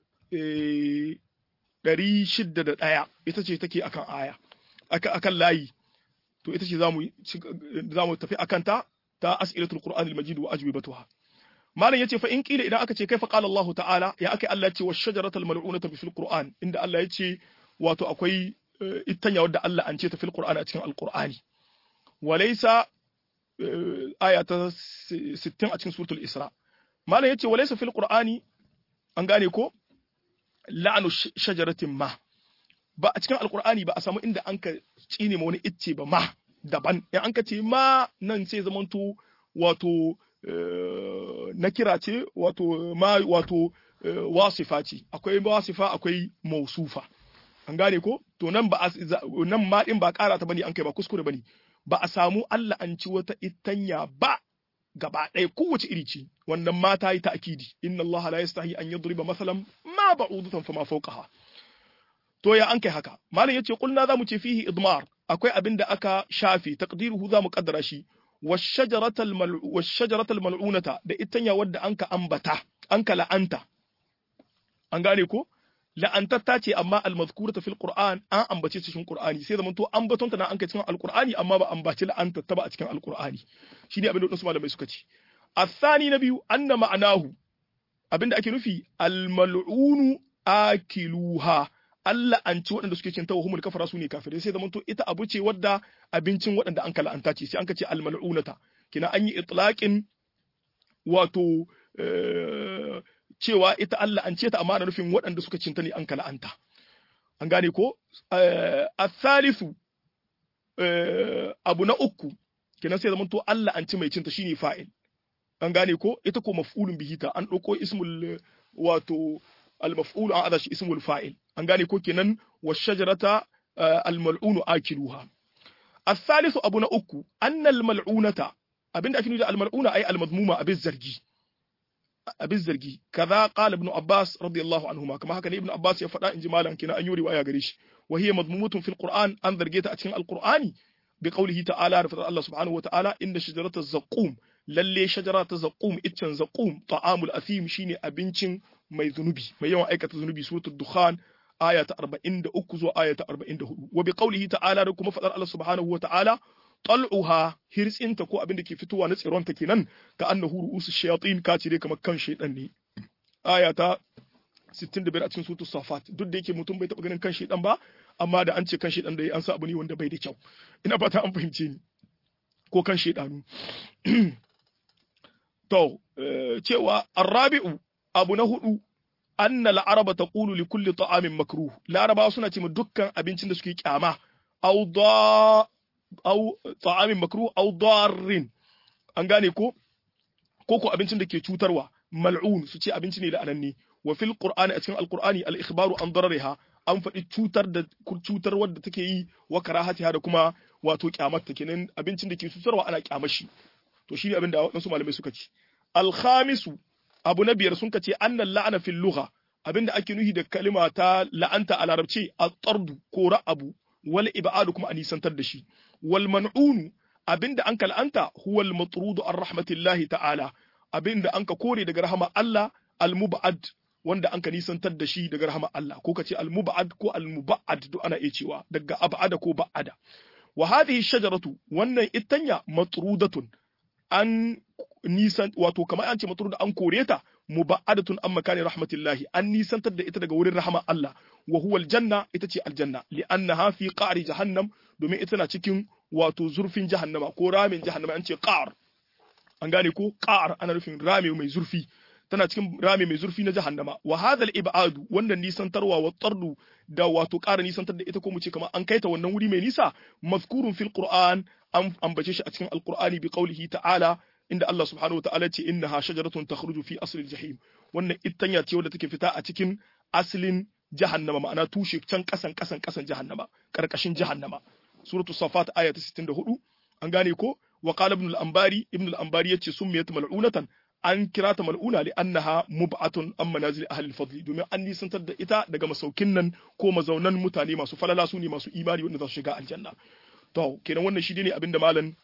ɗari shidda da ɗaya ita ce take akan aya akan layi to ita ce za mu tafi akan ta ta as'ilatul qur'an al-majid wa ajwibatuha malam yace fa in kila idan aka ce kaifa qala Allah ta'ala ya aka Allah ce wa shajaratul mal'unata fil qur'an inda Allah ya ce wato akwai ittanya wadda Allah an ce ta fil qur'an a cikin al-qur'ani walaysa aya ta 60 a cikin suratul isra malam yace walaysa fil qur'ani an gane ko la'anu shajaratin ma ba a cikin alkur'ani ba a samu inda an ka tsine ma wani icce ba ma daban in an ka ce ma nan sai zamanto wato na kira ce wato ma wato wasifa ce akwai wasifa akwai mausufa an gane ko to nan ba nan ma din ba kara ta bane an kai ba kuskure bane ba a samu Allah an ci wata itanya ba gaba ɗaya kowace iri ce wannan ma ta yi ta'kidi inna Allah la yastahi an yadriba masalan ma ba'udatan fama fawqaha to ya an kai haka malam yace kulna zamu ce fihi idmar akwai abin da aka shafe taqdiruhu zamu kaddara shi washajaratal washajaratal mal'unata da itanya wadda anka ambata anka la'anta an gane ko la'antatta ce amma almazkurata fil qur'an an ambace ta cikin qur'ani sai zaman to ambaton ta na an kai cikin alqur'ani amma ba ambaci la'antatta ba a cikin alqur'ani shine abin da wasu malamai suka ce الثاني نبي أن معناه abinda ake nufi almal'unu akiluha Allah an ci waɗanda suke cin tawa humul kafara su ne kafirai sai zamanto ita abu ce wadda abincin waɗanda an kala'anta ce sai an ka ce almal'unata kina an yi itlaqin wato cewa ita Allah an ce ta amma ana nufin waɗanda suka cinta ne an kala'anta an gane ko athalithu abu na uku kenan sai zamanto Allah an ci mai cinta shine fa'il an gane ko ita ko maf'ulun bihi ta an ɗauko ismul wato al-maf'ul an ada shi ismul fa'il an gane ko kenan wa shajarata al-mal'unu akiluha الثالث abu na uku anna al-mal'unata abinda ake nufi da al-mal'una ay al-madmuma abin zargi abin zargi kaza qala ibn abbas radiyallahu anhuma kama haka ne ibn abbas ya faɗa inji malam kina an yi riwaya gare shi wa hiya madmumatun fil qur'an an zarge ta a cikin al-qur'ani bi qawlihi ta'ala da fadar Allah subhanahu wa ta'ala inda shajarata zaqqum lalle shajara ta zaqum iccen zaqum ta'amul athim shine abincin mai zunubi mai yawan aikata zunubi suratul dukhan aya ta 43 zuwa aya ta 44 wa bi qawlihi ta'ala da kuma fadar Allah subhanahu wa ta'ala tal'uha hirtsinta ko abin da ke fitowa na tsiron ta kenan ka annahu ru'usu shayatin ka ce dai kamar kan shaydan ne aya ta 65 a cikin suratul safat duk da yake mutum bai taba ganin kan shaydan ba amma da an ce kan shaydan da an sa abu ne wanda bai da kyau ina fata an fahimce ni ko kan shaydanu To, cewa arrabi'u abu na hudu, anna la'araba ta ƙulu li kulli ta'amin makruh. Larabawa suna ce dukkan abincin da suke kyama, au ta'amin makruh, au darrin. An gane ko? Ko ko abincin da ke cutarwa, mal'un su ce abinci ne la'ananne. Wa fil Qur'ani a cikin Al-Qur'ani al-ikhbaru an darariha an faɗi cutar da cutar wadda take yi wa karahatiha da kuma wato kyamar ta kenan abincin da ke cutarwa ana kyamar shi. to shine abin da waɗansu malamai suka ce alkhamisu abu na biyar sun ce annan la'ana fil lugha abinda ake nuhi da kalima ta la'anta a larabci at-tardu ko ra'abu wal ibadu kuma a nisantar da shi wal man'unu abinda an la'anta huwa al matrudu ar rahmatillahi ta'ala abinda an ka kore daga rahama Allah al mub'ad wanda an ka nisantar da shi daga rahama Allah ko kace al mub'ad ko al mub'ad duk ana iya cewa daga ab'ada ko ba'ada wa hadhihi shajaratu wannan ittanya matrudatun an nisan wato kamar an ce mutum da an kore ta muba'adatun an makani rahmatillahi an nisantar da ita daga wurin rahama Allah wa huwa aljanna ita ce aljanna li'annaha fi qa'ri jahannam domin ita na cikin wato zurfin jahannama ko ramin jahannama an ce qa'r an gane ko qa'r ana nufin rami mai zurfi tana cikin rami mai zurfi na jahannama wa hadha al-ibadu wannan nisantarwa wa tardu da wato ƙara nisantar da ita ko mu ce kamar an kaita wannan wuri mai nisa mazkurun fil qur'an an ambace shi a cikin alqur'ani bi qawlihi ta'ala inda Allah subhanahu wa ta'ala ce innaha shajaratun takhruju fi asli jahim wannan ittanya ce wadda take fita a cikin aslin jahannama ma'ana tushe can kasan kasan kasan jahannama karkashin jahannama suratul safat aya ta 64 an gane ko wa qala ibn al-anbari ibn al-anbari yace summiyat mal'unatan an kira ta mal'una li annaha mub'atun an manazil ahli al-fadli domin an nisantar da ita daga masaukin nan ko mazaunan mutane masu falala su ne masu imani wanda za su shiga aljanna to kenan wannan shi ne abinda malam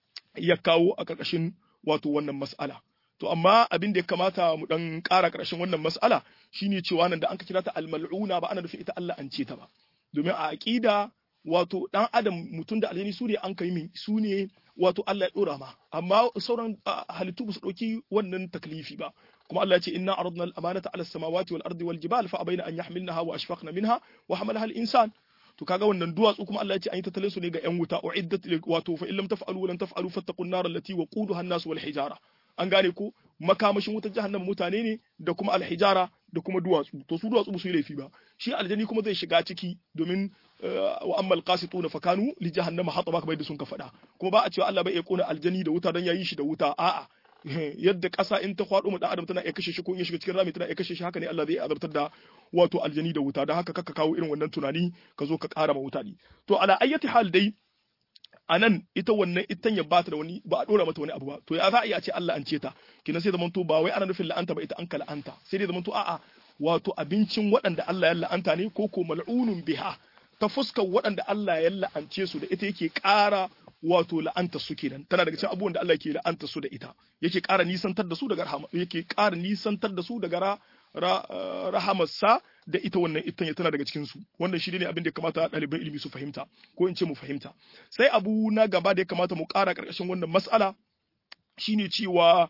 ya kawo a karkashin wato wannan mas'ala to amma abin da ya kamata mu dan ƙara ƙarshen wannan mas'ala shine cewa nan da an ka kira ta al-mal'una ba ana nufin ita Allah an ce ta ba domin a aqida wato dan adam mutum da aljani su ne an kai min su ne wato Allah ya dora ma amma sauran halittu ba su dauki wannan taklifi ba kuma Allah ya ce inna aradna al-amanata ala samawati wal ardi wal jibal fa abaina an yahmilnaha wa ashfaqna minha wa hamalaha al-insan to kaga wannan duwatsu kuma Allah ya ce an yi tattalin su ne ga yan wuta uiddat wato fa illam taf'alu wa lan taf'alu fattaqun nar allati waquduha an-nas wal hijara an gane ko makamashin wutar jahannama mutane ne da kuma alhijara da kuma duwatsu to su duwatsu ba su yi laifi ba shi aljani kuma zai shiga ciki domin wa ammal qasituna fakanu li jahannama hataba kamar yadda sun ka faɗa kuma ba a cewa Allah bai iya kona aljani da wuta dan yayi shi da wuta a'a yadda ƙasa in ta faɗo mu dan adam tana iya kashe shi ko in ya shiga cikin rami tana iya kashe shi haka ne Allah zai azabtar da wato aljani da wuta dan haka kaka kawo irin wannan tunani ka zo ka ƙara ma wuta ne to ala ayyati hal dai anan ita wannan itan ya bata da wani ba a dora mata wani abu ba to ya za a iya ce Allah an ce ta kina sai zamanto ba wai ana nufin la'anta ba ita an ka la'anta sai dai zamanto a'a wato abincin waɗanda Allah ya la'anta ne ko ko mal'unun biha ta fuskar waɗanda Allah ya la'ance su da ita yake ƙara wato la'anta su kenan tana daga cikin abubuwan da Allah yake la'anta su da ita yake ƙara nisantar da su daga rahama yake ƙara nisantar da su daga ra, rahamarsa da ita wannan itan tana daga cikin su wannan shi ne abin da ya kamata ɗaliban ilimi su fahimta ko in ce mu fahimta sai abu na gaba da ya kamata mu ƙara ƙarƙashin wannan mas'ala shine cewa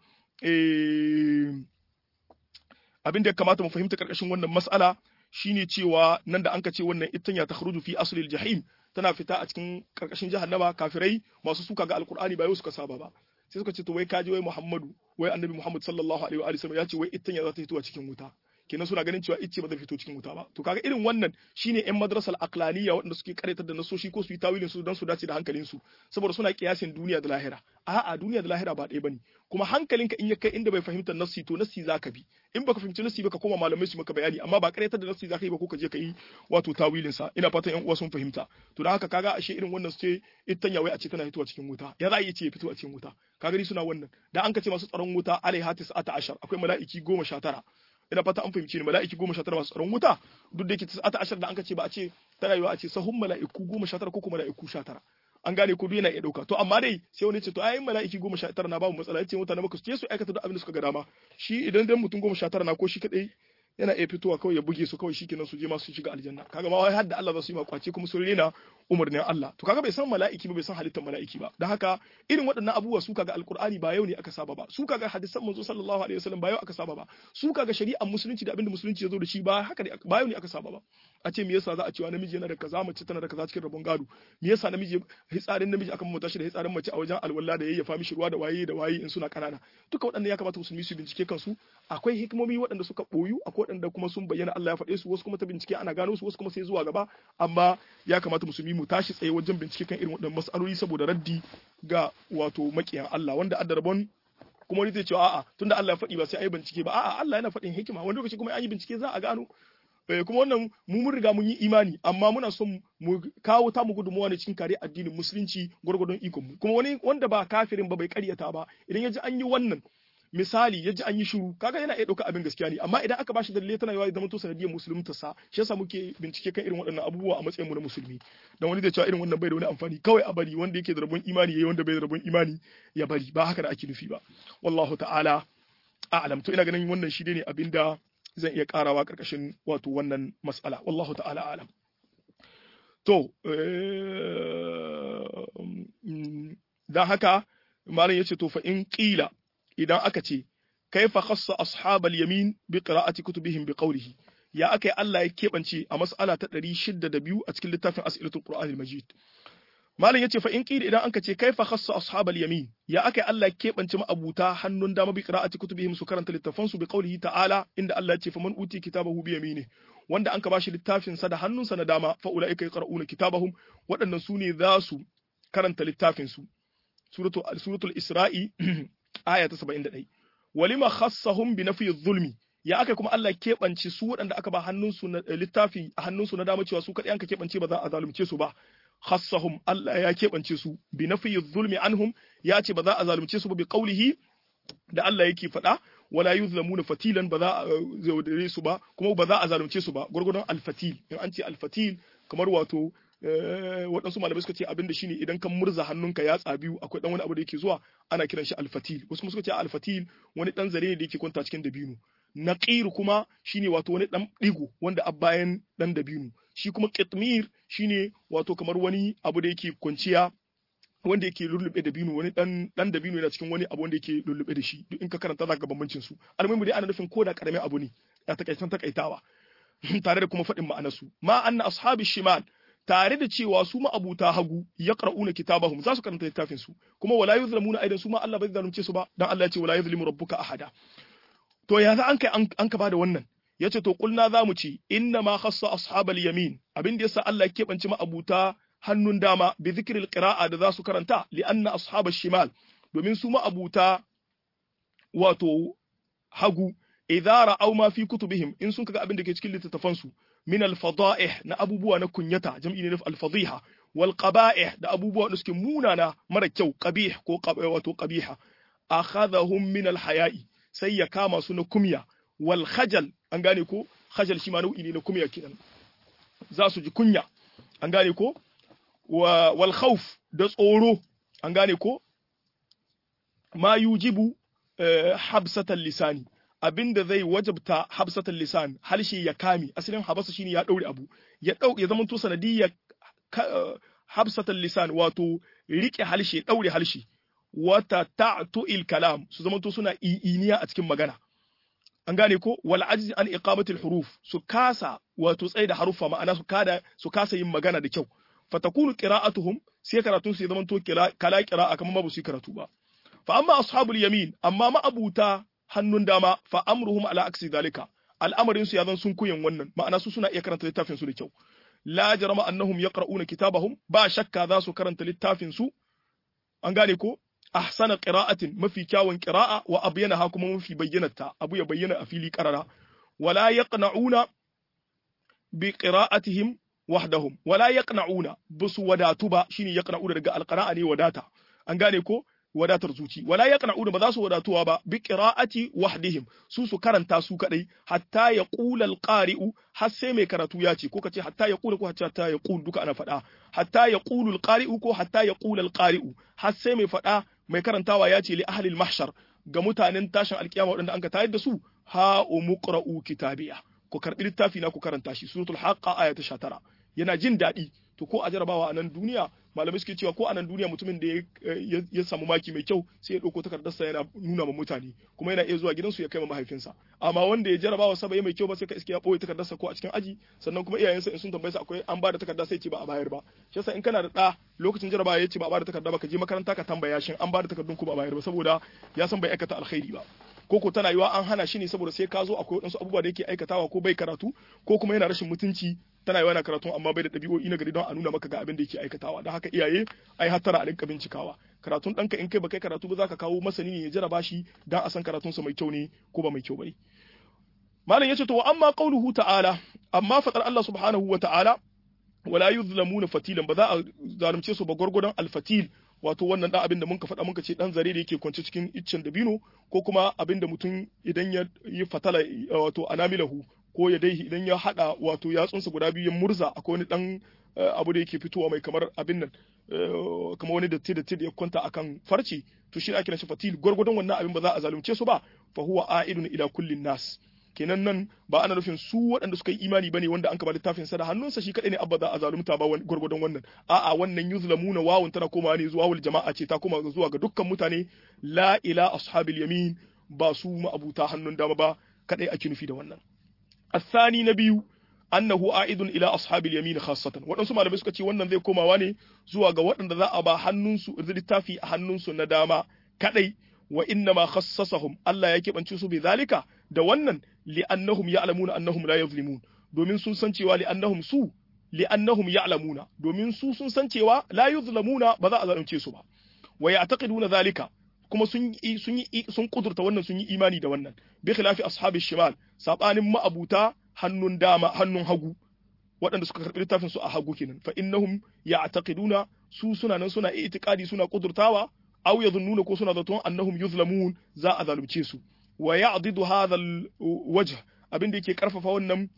abin da ya kamata mu fahimta ƙarƙashin wannan mas'ala shine cewa nan da anka ce wannan ittanya ta kharuju fi aslil jahim tana fita a cikin karkashin jahannama kafirai masu suka ga alqur'ani ba yau suka saba ba sai suka ce to wai kaji wai muhammadu wai annabi muhammad sallallahu alaihi wa sallam ya ce wai ittanya za ta fito a cikin wuta kenan suna ganin cewa icce ba zai fito cikin wuta ba to kaga irin wannan shine yan madrasal aqlaniya waɗanda suke karatar da nasoshi ko su yi tawilin su don su dace da hankalin su saboda suna kiyasin duniya da lahira a'a duniya da lahira ba ɗaya bane kuma hankalinka in ya kai inda bai fahimta nassi to nassi zaka bi in baka fahimci nassi ba ka koma malamai su maka bayani amma ba karatar da nassi zaka yi ba ko ka je ka yi wato tawilin sa ina fatan yan uwa sun fahimta to dan haka kaga ashe irin wannan su ce ittanya wai a ce tana fitowa cikin wuta ya za a yi ce ya fito a cikin wuta kaga ni suna wannan dan an ka ce masu tsaron wuta alaihatis ata ashar akwai mala'iki goma sha tara ina fata an fahimci ni mala'iki goma sha tara masu tsaron wuta duk da yake tis'ata ashar da an ce ba a ce tana yiwa a ce sahun mala'iku goma sha tara ko kuma mala'iku sha tara an gane ko duk yana iya dauka to amma dai sai wani ce to ayin mala'iki goma sha tara na babu matsala yace mutane maka su je su aikata duk abin da suka ga dama shi idan dan mutum goma sha tara na ko shi kadai yana iya fitowa kawai ya buge su kawai shikenan su je ma su shiga aljanna kaga ma wai har da Allah za su yi makwace kuma sun rena umarnin Allah to kaga bai san mala'iki ba bai san halittar mala'iki ba dan haka irin waɗannan abubuwa su kaga alqur'ani ba yau ne aka saba ba su kaga hadisan manzo sallallahu alaihi wasallam ba yau aka saba ba su kaga shari'ar musulunci da abinda musulunci ya zo da shi ba haka ne ba yau ne aka saba ba a ce me yasa za a cewa namiji yana da kaza mace tana da kaza cikin rabon gado me yasa namiji hitsarin namiji aka mamata shi da hitsarin mace a wajen alwala da yayyafa mishi ruwa da waye da waye in suna kanana duka waɗannan ya kamata musulmi su bincike kansu akwai hikimomi waɗanda suka boyu akwai waɗanda kuma sun bayyana Allah ya faɗe su wasu kuma ta bincike ana gano su wasu kuma sai zuwa gaba amma ya kamata musulmi mu tashi tsaye wajen bincike kan irin waɗannan mas'aloli saboda raddi ga wato makiyan Allah wanda adda rabon kuma wani zai ce a'a tunda Allah ya faɗi ba sai ayi bincike ba a'a Allah yana faɗin hikima wani lokaci kuma an yi bincike za a gano kuma wannan mu mun riga mun yi imani amma muna son mu kawo ta mu gudunmuwa ne cikin kare addinin musulunci gwargwadon ikon mu kuma wani wanda ba kafirin ba bai karyata ba idan ya ji an yi wannan misali ya ji an yi shiru kaga yana iya ɗauka abin gaskiya ne amma idan aka bashi dalilai tana yawa zama to sanadiyar musulunta sa shi yasa muke bincike kan irin waɗannan abubuwa a matsayin mu na musulmi dan wani zai cewa irin wannan bai da wani amfani kawai a bari wanda yake da rabon imani yayi wanda bai da rabon imani ya bari ba haka da ake nufi ba wallahu ta'ala a'lam to ina ganin wannan shi ne abinda zan iya karawa karkashin wato wannan mas'ala wallahu ta'ala a'lam to dan haka malam yace to fa in qila idan aka ce kaifa khassa ashabal yamin bi qira'ati kutubihim bi qawlihi ya akai Allah ya kebance a mas'ala ta 602 a cikin littafin as'ilatul qur'anil majid malam yace fa in qila idan anka ce kaifa khassa ashabal yamin ya akai Allah ya kebance ma'abuta hannun dama bi qira'ati kutubihim su karanta littafan su bi qawlihi ta'ala inda Allah ya ce faman uti kitabahu bi yamini wanda anka bashi littafin sa da hannunsa na dama fa ulaika yaqra'una kitabahum waɗannan su ne za su karanta littafin su suratul suratul isra'i aya ta 71 walima khassahum bi nafi zulmi ya aka kuma Allah keɓance su waɗanda aka ba hannunsu na littafi a hannunsu na dama cewa su kaɗai an ka keɓance ba za a zalunce su ba khassahum Allah ya keɓance su bi nafi zulmi anhum ya ce ba za a zalunce su ba bi qaulihi da Allah yake faɗa wala yuzlamuna fatilan ba za a zaudare su ba kuma ba za a zalunce su ba gurgurdan alfatil in an ce alfatil kamar wato waɗansu malamai suka ce abin da shine idan kan murza hannunka yatsa biyu akwai dan wani abu da yake zuwa ana kiran shi alfatil wasu kuma suka ce alfatil wani dan zare ne da yake kwanta cikin dabino naqir kuma shine wato wani dan digo wanda a bayan dan dabino shi kuma qitmir shine wato kamar wani abu da yake kwanciya wanda yake lullube da binu wani dan dan da binu yana cikin wani abu wanda yake lullube da shi duk in ka karanta zaka ga bambancin su almuhimu dai ana nufin ko da karamin abu ne ya takaitan takaitawa tare da kuma faɗin ma'anarsu ma anna ashabi shimal tare da cewa su ma'abuta hagu yaqra'una kitabahum za su karanta littafin su kuma wala yuzlamuna aidan su ma Allah bai zalunce su ba dan Allah ya ce wala yuzlimu rabbuka ahada to ya za an kai an ka bada wannan yace to kulna za mu ci inna ma khassa ashabal yamin abin da yasa Allah ya keɓance ma'abuta hannun dama bi zikril qira'a da za su karanta li anna ashabash shimal domin su ma'abuta wato hagu idza ra'aw ma fi kutubihim in sun kaga abin da ke cikin littattafan su min al-fada'ih na abubuwa na kunyata jam'i ne al-fadhiha wal qaba'ih da abubuwa da suke munana mara kyau qabih ko wato qabiha akhadhahum min al-haya'i sai ya kama su na kumya wal khajal an gane ko khajal shi ma nau'i ne na kumya kenan za su ji kunya an gane ko wal khawf da tsoro an gane ko ma yujibu habsatan lisani abinda zai wajabta habsatan lisan halshe ya kame asalin habasa shine ya daure abu ya dau ya zama to sanadiyya habsatan lisan wato rike halshe daure halshe wata ta'tu'il kalam su zama to suna i'iniya a cikin magana an gane ko wal ajzi an iqamatil huruf su kasa wato tsaye da haruffa ma'ana su kada su kasa yin magana da kyau fatakunu qira'atuhum sai karatun su ya zama to kala qira'a kamar ba su yi karatu ba fa amma ashabul yamin amma ma'abuta hannun dama fa amruhum ala aksi zalika al'amarin su ya zan sun kuyin wannan ma'ana su suna iya karanta littafin su da kyau la jarama annahum yaqra'una kitabahum ba shakka za su karanta littafin su an gane ko ahsana qira'atin mafi kyawun qira'a wa abyanaha kuma mafi bayyanata abu ya bayyana a fili qarara wala yaqna'una bi qira'atihim wahdahum wala yaqna'una busu wadatu ba shine yaqna'una daga alqira'a ne wadata an gane ko wadatar zuci wala yaqna'una ba za su wadatuwa ba bi qira'ati wahdihim su su karanta su kadai hatta yaqula alqari'u har sai mai karatu ya ce ko kace hatta yaqula ko hatta yaqul duka ana faɗa hatta yaqulu alqari'u ko hatta yaqula alqari'u har sai mai faɗa mai karantawa ya ce li ahli almahshar ga mutanen tashin alkiyama waɗanda an ka tayar da su ha umqra'u kitabiya ku karbi littafi na ku karanta shi suratul haqqa aya ta 19 yana jin daɗi to ko a jarabawa a nan duniya malamai suke cewa ko a nan duniya mutumin da ya samu maki mai kyau sai ya ɗauko takardarsa yana nuna ma mutane kuma yana iya zuwa gidansu ya kai ma mahaifinsa amma wanda ya jarabawa sa bai mai kyau ba sai ka iske ya ɓoye takardarsa ko a cikin aji sannan kuma iyayensa in sun tambaye sa akwai an ba da takarda sai ce ba a bayar ba shi yasa in kana da ɗa lokacin jarabawa ya ce ba a ba da takarda ba ka je makaranta ka tambaya shin an ba da takardun ko ba a bayar ba saboda ya san bai aikata alkhairi ba ko ko tana yiwa an hana shi ne saboda sai ka zo akwai wadansu abubuwa da yake aikatawa ko bai karatu ko kuma yana rashin mutunci tana yiwa yana karatu amma bai da ɗabi'o'i na gari don a nuna maka ga abin da yake aikatawa don haka iyaye ai hattara a rinka bincikawa karatun ɗanka in kai ba kai karatu ba za ka kawo masani ne ya jaraba shi don a san karatunsa mai kyau ne ko ba mai kyau bane malam yace to wa amma qauluhu ta'ala amma fadar Allah subhanahu wa ta'ala wala yuzlamuna fatilan ba za a zalunce su ba gwargwadon alfatil wato wannan dan abin da muka faɗa muka ce dan zare da yake kwance cikin iccen dabino ko kuma abin da mutum idan ya yi fatala wato anamilahu ko ya dai idan ya hada wato yatsunsa guda biyu ya murza akwai wani dan abu da yake fitowa mai kamar abin nan kamar wani datti datti da ya kwanta akan farce to shi ake shi fatil gwargwadon wannan abin ba za a zalunce su ba fa huwa a'idun ila kullin nas kenan nan ba ana nufin su waɗanda suka yi imani bane wanda an kaba littafin sa da hannunsa shi kadai ne abba za a zalunta ba gwargwadon wannan a'a wannan yuzlamuna wawun tana komawa ne zuwa wal jama'a ce ta koma zuwa ga dukkan mutane la ila ashabil yamin ba su ma'abuta hannun dama ba kadai ake nufi da wannan الثاني نبي annahu a'idun ila ashabil yamin khassatan waɗansu malamai suka ce wannan zai komawa ne zuwa ga waɗanda za a ba hannunsu littafi a hannunsu na dama kadai wa inna ma khassasahum Allah ya keɓance su bi zalika da wannan li'annahum ya'lamuna annahum la yuzlimun domin sun san cewa li'annahum su li'annahum ya'lamuna domin su sun san cewa la yuzlamuna ba za a zalunce su ba wa ya'taqiduna zalika kuma sun yi sun yi sun kudurta wannan sun yi imani da wannan bi khilafi ashabi shimal sabanin ma'abuta hannun dama hannun hagu waɗanda suka karɓi littafin su a hagu kenan fa innahum ya'taqiduna su suna nan suna i'tiqadi suna kudurtawa aw yadhunnuna ko suna zaton annahum yuzlamun za a zalunce su wa ya'didu hadha alwajh abin da yake karfafa wannan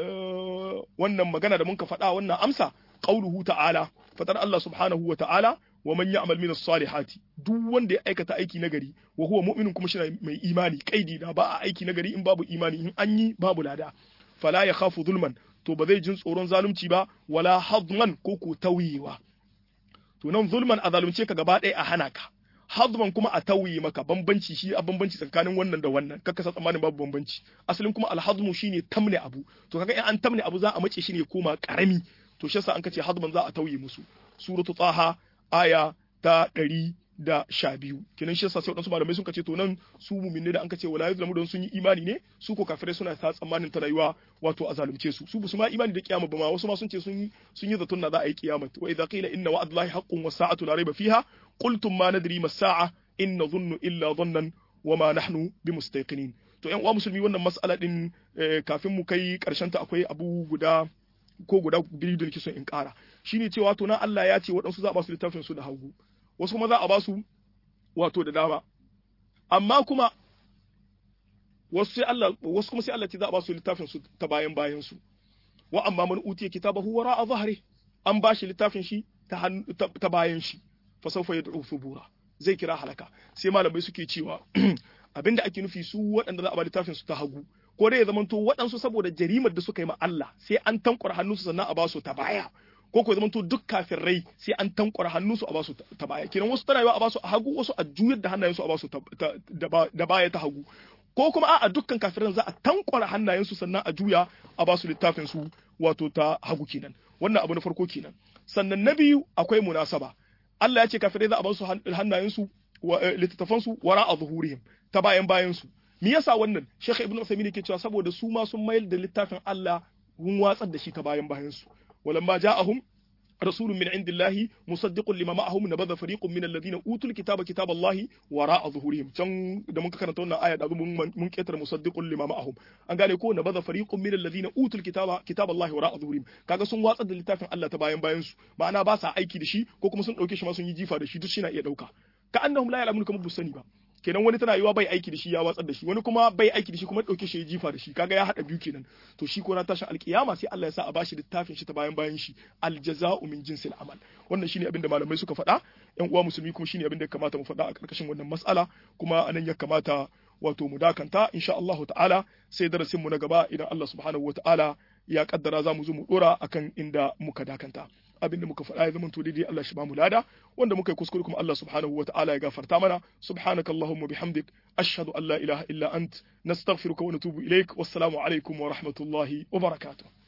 wannan magana da muka faɗa wannan amsa qauluhu ta'ala fatar Allah subhanahu wa ta'ala wa man ya'mal min as-salihati duk wanda ya aikata aiki nagari wa huwa mu'minun kuma shi mai imani kaidi da ba a aiki nagari in babu imani in an yi babu lada fala ya khafu zulman to ba zai jin tsoron zalunci ba wala hadman ko ko tawiyewa to nan zulman a zalunce ka gaba ɗaya a hana ka hadman kuma a tauye maka bambanci shi a bambanci tsakanin wannan da wannan kaka sa tsammanin babu bambanci asalin kuma alhadmu shine tamne abu to kaga in an tamne abu za a mace shi ne koma karami to shi yasa an kace hadman za a tauye musu suratu taha aya ta ɗari da sha biyu kenan shi yasa sai wadansu malamai sun kace to nan su muminne da an kace wala yuzlamu don sun yi imani ne su ko kafirai suna ta tsammanin ta rayuwa wato a zalunce su su su ma imani da kiyama ba ma wasu ma sun ce sun yi sun yi zaton na za a yi kiyama wa idza qila inna wa'dallahi haqqun was sa'atu la rayba fiha qultum ma nadri mas sa'a in nadhunnu illa dhannan wa ma nahnu bimustaqinin to yan uwa musulmi wannan mas'ala din kafin mu kai karshen ta akwai abu guda ko guda biyu da nake son in kara shine cewa to nan Allah ya ce waɗansu za a ba su littafin su da hagu wasu kuma za a ba su wato da dama amma kuma wasu sai Allah wasu kuma sai Allah ce za a ba su littafin su ta bayan bayan su wa amma man utiya kitabahu wara a zahri an ba shi littafin shi ta ta bayan shi fa sawfa yad'u thubura zai kira halaka sai malamai suke cewa abinda ake nufi su waɗanda za a ba littafin su ta hagu ko dai ya zamanto waɗansu saboda jarimar da suka yi ma Allah sai an tankwara hannunsu sannan a ba su ta baya ko ko zamanto duk kafirai sai an tankwara hannunsu a ba su ta baya kenan wasu tana yiwa a ba su a hagu wasu a juyar da hannayensu a ba su da baya ta hagu ko kuma a'a dukkan kafiran za a tankwara hannayensu sannan a juya a ba su littafin su wato ta hagu kenan wannan abu na farko kenan sannan na biyu akwai munasaba Allah ya ce kafirai za a ba su hannayensu littattafansu wara a zuhurihim ta bayan bayansu me yasa wannan Sheikh Ibn Uthaymeen yake cewa saboda su ma sun mayar da littafin Allah mun watsar da shi ta bayan bayansu walamma ja'ahum rasulun min indillahi musaddiqun lima ma'ahum nabadha fariqun min alladhina utul kitaba kitaballahi wara'a zuhurihim can da muka karanta wannan aya da mun mun ketare musaddiqun lima ma'ahum an gane ko nabadha fariqun min alladhina utul kitaba kitaballahi wara'a zuhurihim kaga sun watsar da littafin Allah ta bayan bayansu ma'ana ba sa aiki da shi ko kuma sun dauke shi ma sun yi jifa da shi duk shi na iya dauka ka annahum la ya'lamun kamar busani ba kenan wani tana yiwa bai aiki da shi ya watsar da shi wani kuma bai aiki da shi kuma dauke shi ya jifa da shi kaga ya hada biyu kenan to shi ko na tashin alkiyama sai Allah ya sa a bashi littafin shi ta bayan bayan shi aljaza'u min jinsil amal wannan shine abin da malamai suka faɗa yan uwa musulmi kuma shine abin da ya kamata mu faɗa a karkashin wannan mas'ala kuma anan ya kamata wato mu dakanta insha Allah ta'ala sai darasin mu na gaba idan Allah subhanahu wata'ala ya kaddara za mu zo mu dora akan inda muka dakanta abin da muka faɗa ya zama to daidai Allah shi ba mu lada wanda muka yi kuskure kuma Allah subhanahu wataala ya gafarta mana subhanaka allahumma bihamdik ashhadu an la ilaha illa ant nastaghfiruka wa natubu ilaik wassalamu alaikum wa rahmatullahi wa barakatuh